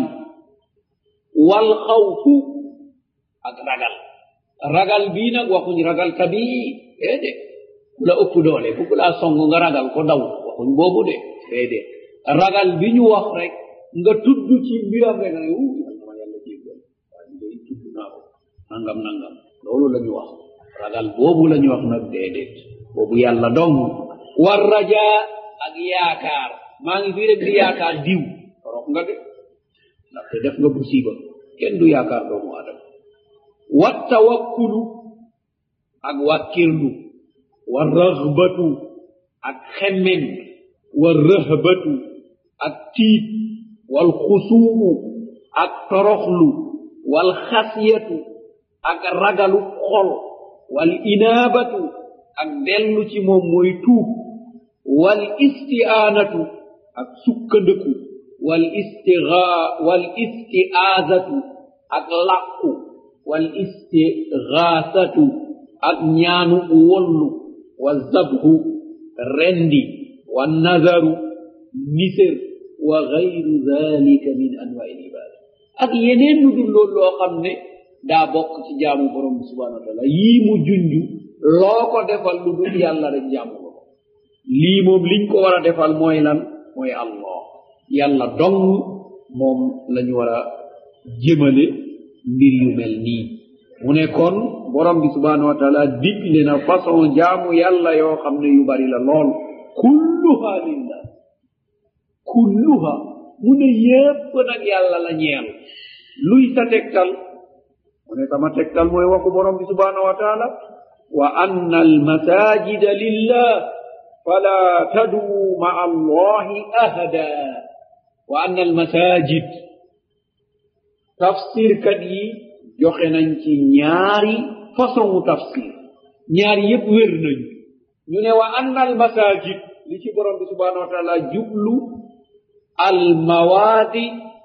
wal xawfu ak ragal ragal bii nag waxuñ ragal kabi déedé ku la ëpp doole ku laa song nga ragal ko daw waxuñ boobu de déedé ragal bi ñu wax rek nga tudd ci mbiram rek ne uu ma yàlla jéggal waaye day tudd naa ko nangam nangam loolu la ñu wax ragal boobu la ñu wax nag déedéet boobu yàlla dong war raja ak yaakaar maa ngi fii rek di yaakaar diw rox nga de ndaxte def nga musiba kenn du yaakaar doomu adama wa tawakkulu ak wàkkirlu wa raxbatu ak xemmen wa rëhbatu ak tiit wal xusuumu ak toroxlu wal xasiyatu ak ragalu xol wal inaabatu ak dellu ci moom mooy tuub wal isti'aanatu ak sukkandiku wal istigaa wal isti'aazatu ak làqu wal istigaasatu ak ñaanu wollu wa zabhu rendi wa nazaru niser wa gayru dalika min anwaai libada ak yeneen lu dul loolu loo xam ne daa bokk ci jaamu borom bi subhanahu wa taala yii mu junju loo ko defal lu dul yàlla rek jaamu ko lii moom liñ ko war a defal mooy lan mooy allah yàlla dong moom la ñu war a jëmale mbir yu mel nii mu ne kon borom bi subhanahu wa taala digle na façon jaamu yàlla yoo xam ne yu bari la lool kulluha lillah kulluha mu ne yépp nag yàlla la ñeel luy sa tegtal mu ne sama tegtal mooy waxu borom bi subhanahu wa taala wa anna almasajida lillah fala taduu maa allahi ahada wa anna almasajid tafsirkat yi joxe nañ ci ñaari façon tafsir ñaari yépp wér nañu ñu ne wa anna almasajid li ci borom bi subhanahu wa taala jublu almawaadi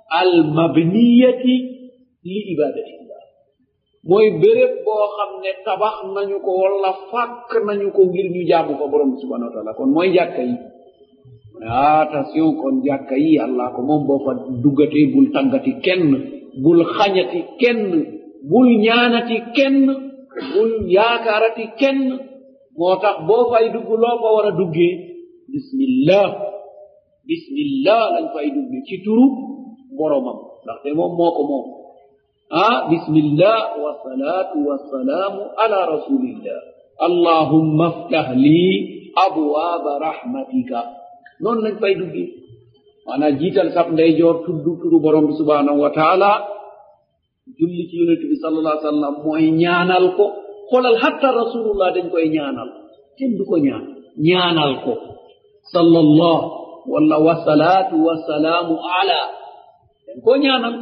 almabniyati li ibadatillah mooy béréb boo xam ne tabax nañu ko wala fàkk nañu ko ngir ñu jaamu ko borom bi subhanahu wa taala kon mooy jàkka yi ne attention kon jàkka yi allah ko moom boo fa duggatee bul tàggati kenn bul xañati kenn bul ñaanati kenn bul yaakaarati kenn moo tax boo fay dugg loo fa war a duggee bismillah bismillah lañ fay dugge ci turu boromam ndaxte moom moo ko moom ah bismillah wasalaatu wasalaamu ala rasulillah allahumma aftah lii abwaaba rahmatika noonu lañ fay dugge maanaam jiital sab ndeyjoor tudd turu borom bi subhanahu wa taala julli ci yonente bi sallallahu alih sallam mooy ñaanal ko xoolal hatta rasulullah dañ koy ñaanal kenn du ko ñaan ñaanal ko sallallahu walla wasalaatu wasalaamu ala dañ koo ñaanal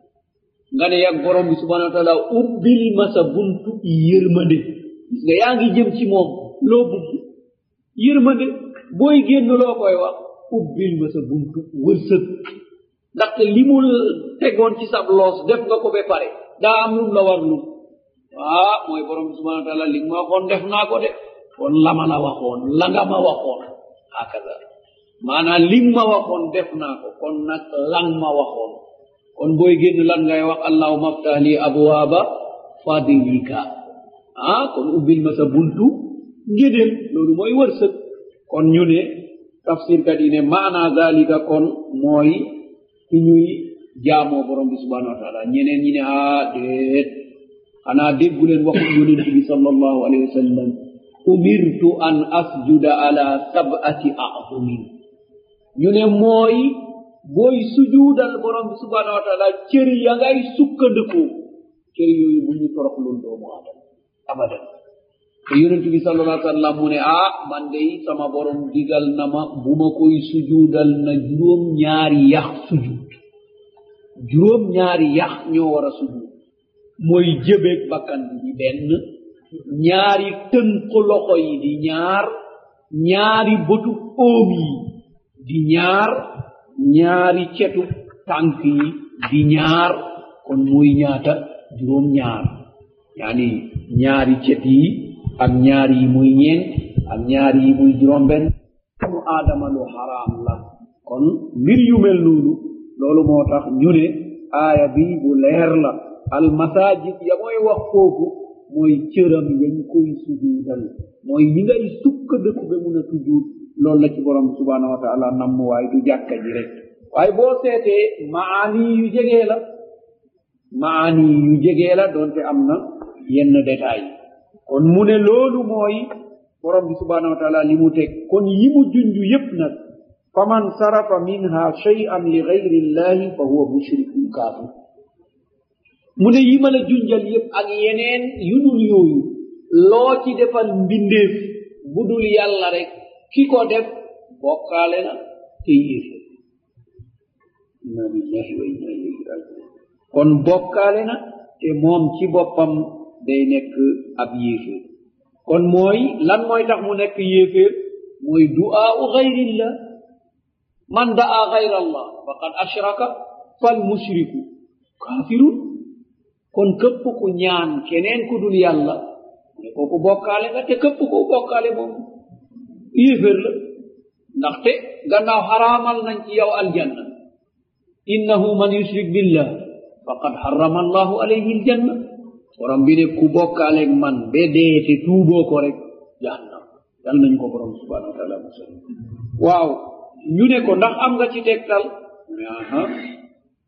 nga ne yag borom bi subhanahu wa taala ubbil ma sa buntu yërmande gis nga yaa ngi jëm ci moom loo bugg yërmande booy génn loo koy wax ubbil ma sa buntu wërsëg ndaxte li mu tegoon ci sab loos def nga ko ba pare daa am lum la war lum waa mooy borom bi subhanahu wa taala li nga ma waxoon def naa ko de kon la ma la waxoon la nga ma waxoon hakaza maanaam li ma waxoon def naa ko kon nag lan ma waxoon kon booy génn lan ngay wax allahuma aftah li abwaaba fadilika ah kon ubbil ma sa buntu ngédéel loolu mooy wërsëg kon ñu ne tafsirkat yi ne maana dalika kon mooy fi ñuy jaamoo borom bi subhanahu wa taala ñeneen ñi ne ah déet xanaa dégguleen waxu yonent bi sallallahu alayhi wa sallam umirtu an asjuda ala sab'ati a'zumin ñu ne mooy booy sujuudal borom bi subhanahu wa taala cër ya ngay sukkandiku cër yooyu bu ñu toroxlul doomu aadama abadan te yonent bi sallallahu alayhi wa sallam mu ne ah man dey sama borom digal na ma bu ma koy sujuudal na juróom ñaari yax sujuud juróom ñaari yax ñoo war a sujuud mooy jëbeeg bakkan bi di benn ñaari tënk loxo yi di ñaar ñaari bëtu óom yi di ñaar ñaari cetu tànk yi di ñaar kon muy ñaata juróom ñaar yaani ñaari cet yi ak ñaar yi muy ñeent ak ñaar yi muy juróom benn mu aadama lu xaraam la kon mbir yu mel noonu loolu moo tax ñu ne aaya bi bu leer la almasajid ya mooy wax foofu mooy cëram yañ koy sujuudal mooy yi ngay sukka dëkk ba mun a sujuud loolu la ci borom subhanahu wa taala namm waaye du jàkka ji rek waaye boo seetee maani yu jegee la maani yu jegee la doonte am na yenn détail kon mu ne loolu mooy borom bi subhanahu wa taala li mu teg kon yi mu junju yépp nag faman sarafa minha shay'an li gayri llahi fa huwa mushrikun kafir mu ne yi ma la junjal yépp ak yeneen yu dul yooyu loo ci defal mbindeef bu dul yàlla rek ki ko def bokkaale na te yéefe inna lillahi wa inna ilayhi rajiun kon bokkaale na te moom ci boppam day nekk ab yéeféer kon mooy lan mooy tax mu nekk yéeféer mooy du'aau gayrillah man da'a gayra allah faqad ashraka fal mushriku kafirun kon képp ku ñaan keneen ku dul yàlla ne kooku bokkaale nga te képp ku bokkaale moom yéeféer la ndaxte gannaaw xaraamal nañ ci yow aljanna innahu man yushrik billah faqad harrama allahu alayhi aljanna borom bi ne ku bokkaaleeg man be dee te tuuboo ko rek jahannam yal nañ ko borom subhanahu wa taala musal waaw ñu ne ko ndax am nga ci tegtal mu ne aha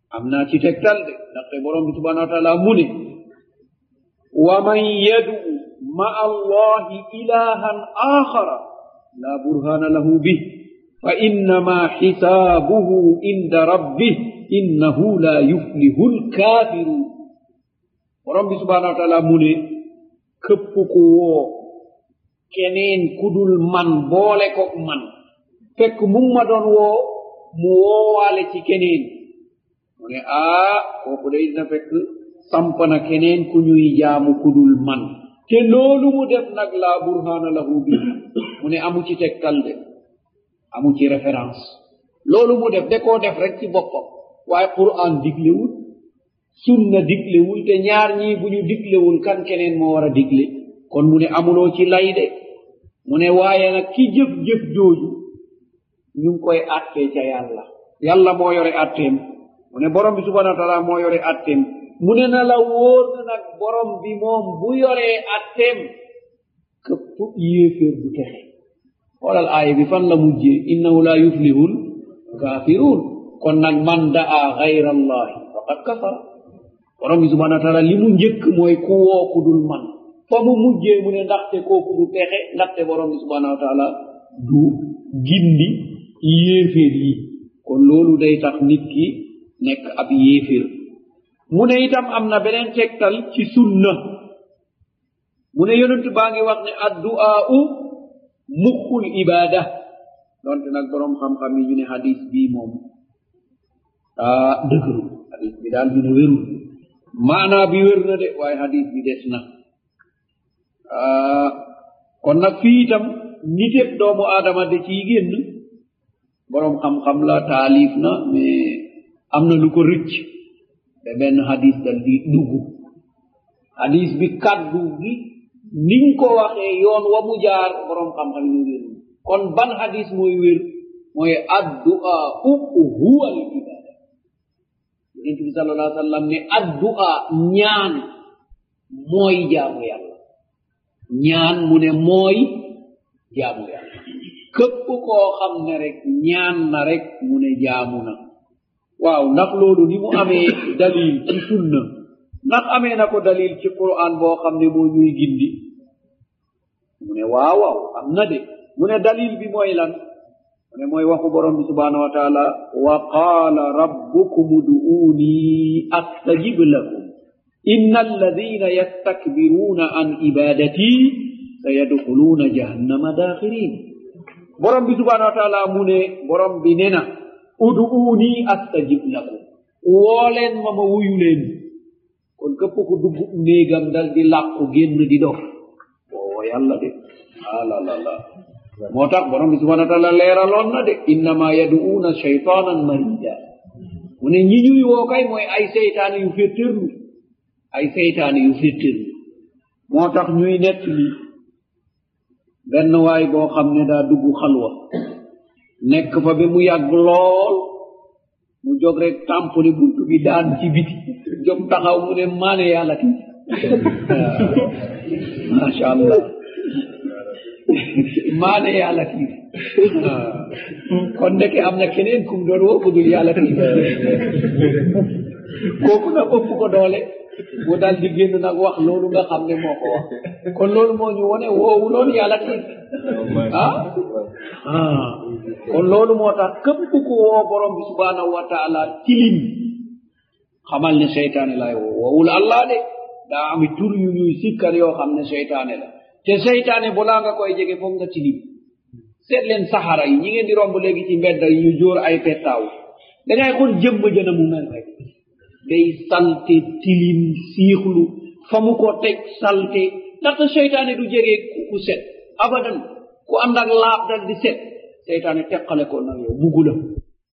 am naa ci tegtal de ndaxte borom bi subhanahu wa taala mu ne wa man yadu ma allahi ilahan axara la burhana lahu bih fa innama xisaabuhu inda rabbih innahu la yuflihu lkafirun borom bi subhanahu wa taala mu ne këpp ku woo keneen kudul man boole ko man fekk mu ma doon woo mu woowaale ci keneen mu ne aa kooku day dina fekk samp na keneen ku ñuy jaamu kudul man te loolu mu def nag laa burhana lahu bi mu ne amu ci tegtal de amu ci référence loolu mu def de koo def rek ci boppam waaye quran diglewul sunna diglewul te ñaar ñii bu ñu diglewul kan keneen moo war a digle kon mu ne amuloo ci lay de mu ne waaye nag ki jëf-jëf jooju ñu ngi koy attee ca yàlla yàlla moo yore atteem mu ne borom bi subhanahu wa taala moo yore atteem mu ne na la wóor na nag borom bi moom bu yoree atteem këpp yéeféer du texe xoolal aaya bi fan la mujjee innahu la yuflihul kafirun kon nag man daa gayra allahi faqad kafara borom bi subhanahu wa taala li mu njëkk mooy ku woo ku dul man fa mu mujjee mu ne ndaxte kooku du texe ndaxte borom bi subhanahu wa taala du gindi yéeféer yi kon loolu day tax nit ki nekk ab yéeféer mu ne itam am na beneen tegtal ci sunna mu ne yonent baa ngi wax ne addu'aa'u muxul ibada donte nag borom xam-xam yi ñu ne hadis bii moom ah dëgëru hadis bi daal ñu ne wérul maanaa bi wér na de waaye hadis bi des na kon nag fii itam niteb doomu aadama de ciy génn borom xam-xam la taalif na mais am na lu ko rëcc te benn hadis dal di dugg hadis bi kaddu gi niñ ko waxee yoon wa mu jaar borom xam-xam ñu wér kon ban hadis mooy wér mooy addua u huwa al ibada yonente bi sal allah sallam ne addua ñaan mooy jaamu yàlla ñaan mu ne mooy jaamu yàlla képp koo xam ne rek ñaan na rek mu ne jaamu na waaw ndax loolu ni mu amee dalil ci sunna ndax amee na ko dalil ci quran boo xam ne moo ñuy gindi mu ne waaw waaw am na de mu ne dalil bi mooy lan mu ne mooy waxu borom bi subhanahu wa taala wa qaala rabbukum uduuni astajib lakum inna alladina yastakbiruuna an ibadati sayadxuluuna jahannama daaxirin borom bi subhanahu wa taala mu ne borom bi ne na uduuni astajib lakum woo leen ma ma wuyu leen kon képp ku dugg néegam dal di làqu génn di dof oo yàlla de alalala moo tax borom bi subhanahu wa taala leeraloon na de innama yaduuna shaytanan marida mu ne ñi ñuy woo kay mooy ay seytaane yu féttërlu ay seytaane yu féttërlu moo tax ñuy nett li benn waay boo xam ne daa dugg xalwa nekk fa ba mu yàgg lool mu jóg rek tamponi buntu bi daan ci biti jóg taxaw mu ne maane yàlla ti macha allah maane yàlla ti kon ndeke am na keneen kum doon woo ku dul yàlla ti kooku nag ëpp ko doole mu dal di génn nag wax loolu nga xam ne moo ko wax kon loolu moo ñu wone woowu loolu yàlla ti ah ah kon loolu moo tax képp ku woo borom bi subhanahu wa taala tilim xamal ne seytaane lay woo woowul allah de daa ami tur yu ñuy sikkar yoo xam ne seytaane la te seytaane balaa nga koy jege foog nga tilim seet leen saxara yi ñi ngeen di romb léegi ci mbedda yi ñu jóor ay pettaaw dangay xool jëmm jëna mu mel rek day salte tilim siixlu fa mu ko teg salte ndaxte seytaane du jege ku set abadan ku ànd ak laab dal di set seytaane teqale ko nag yow buggu la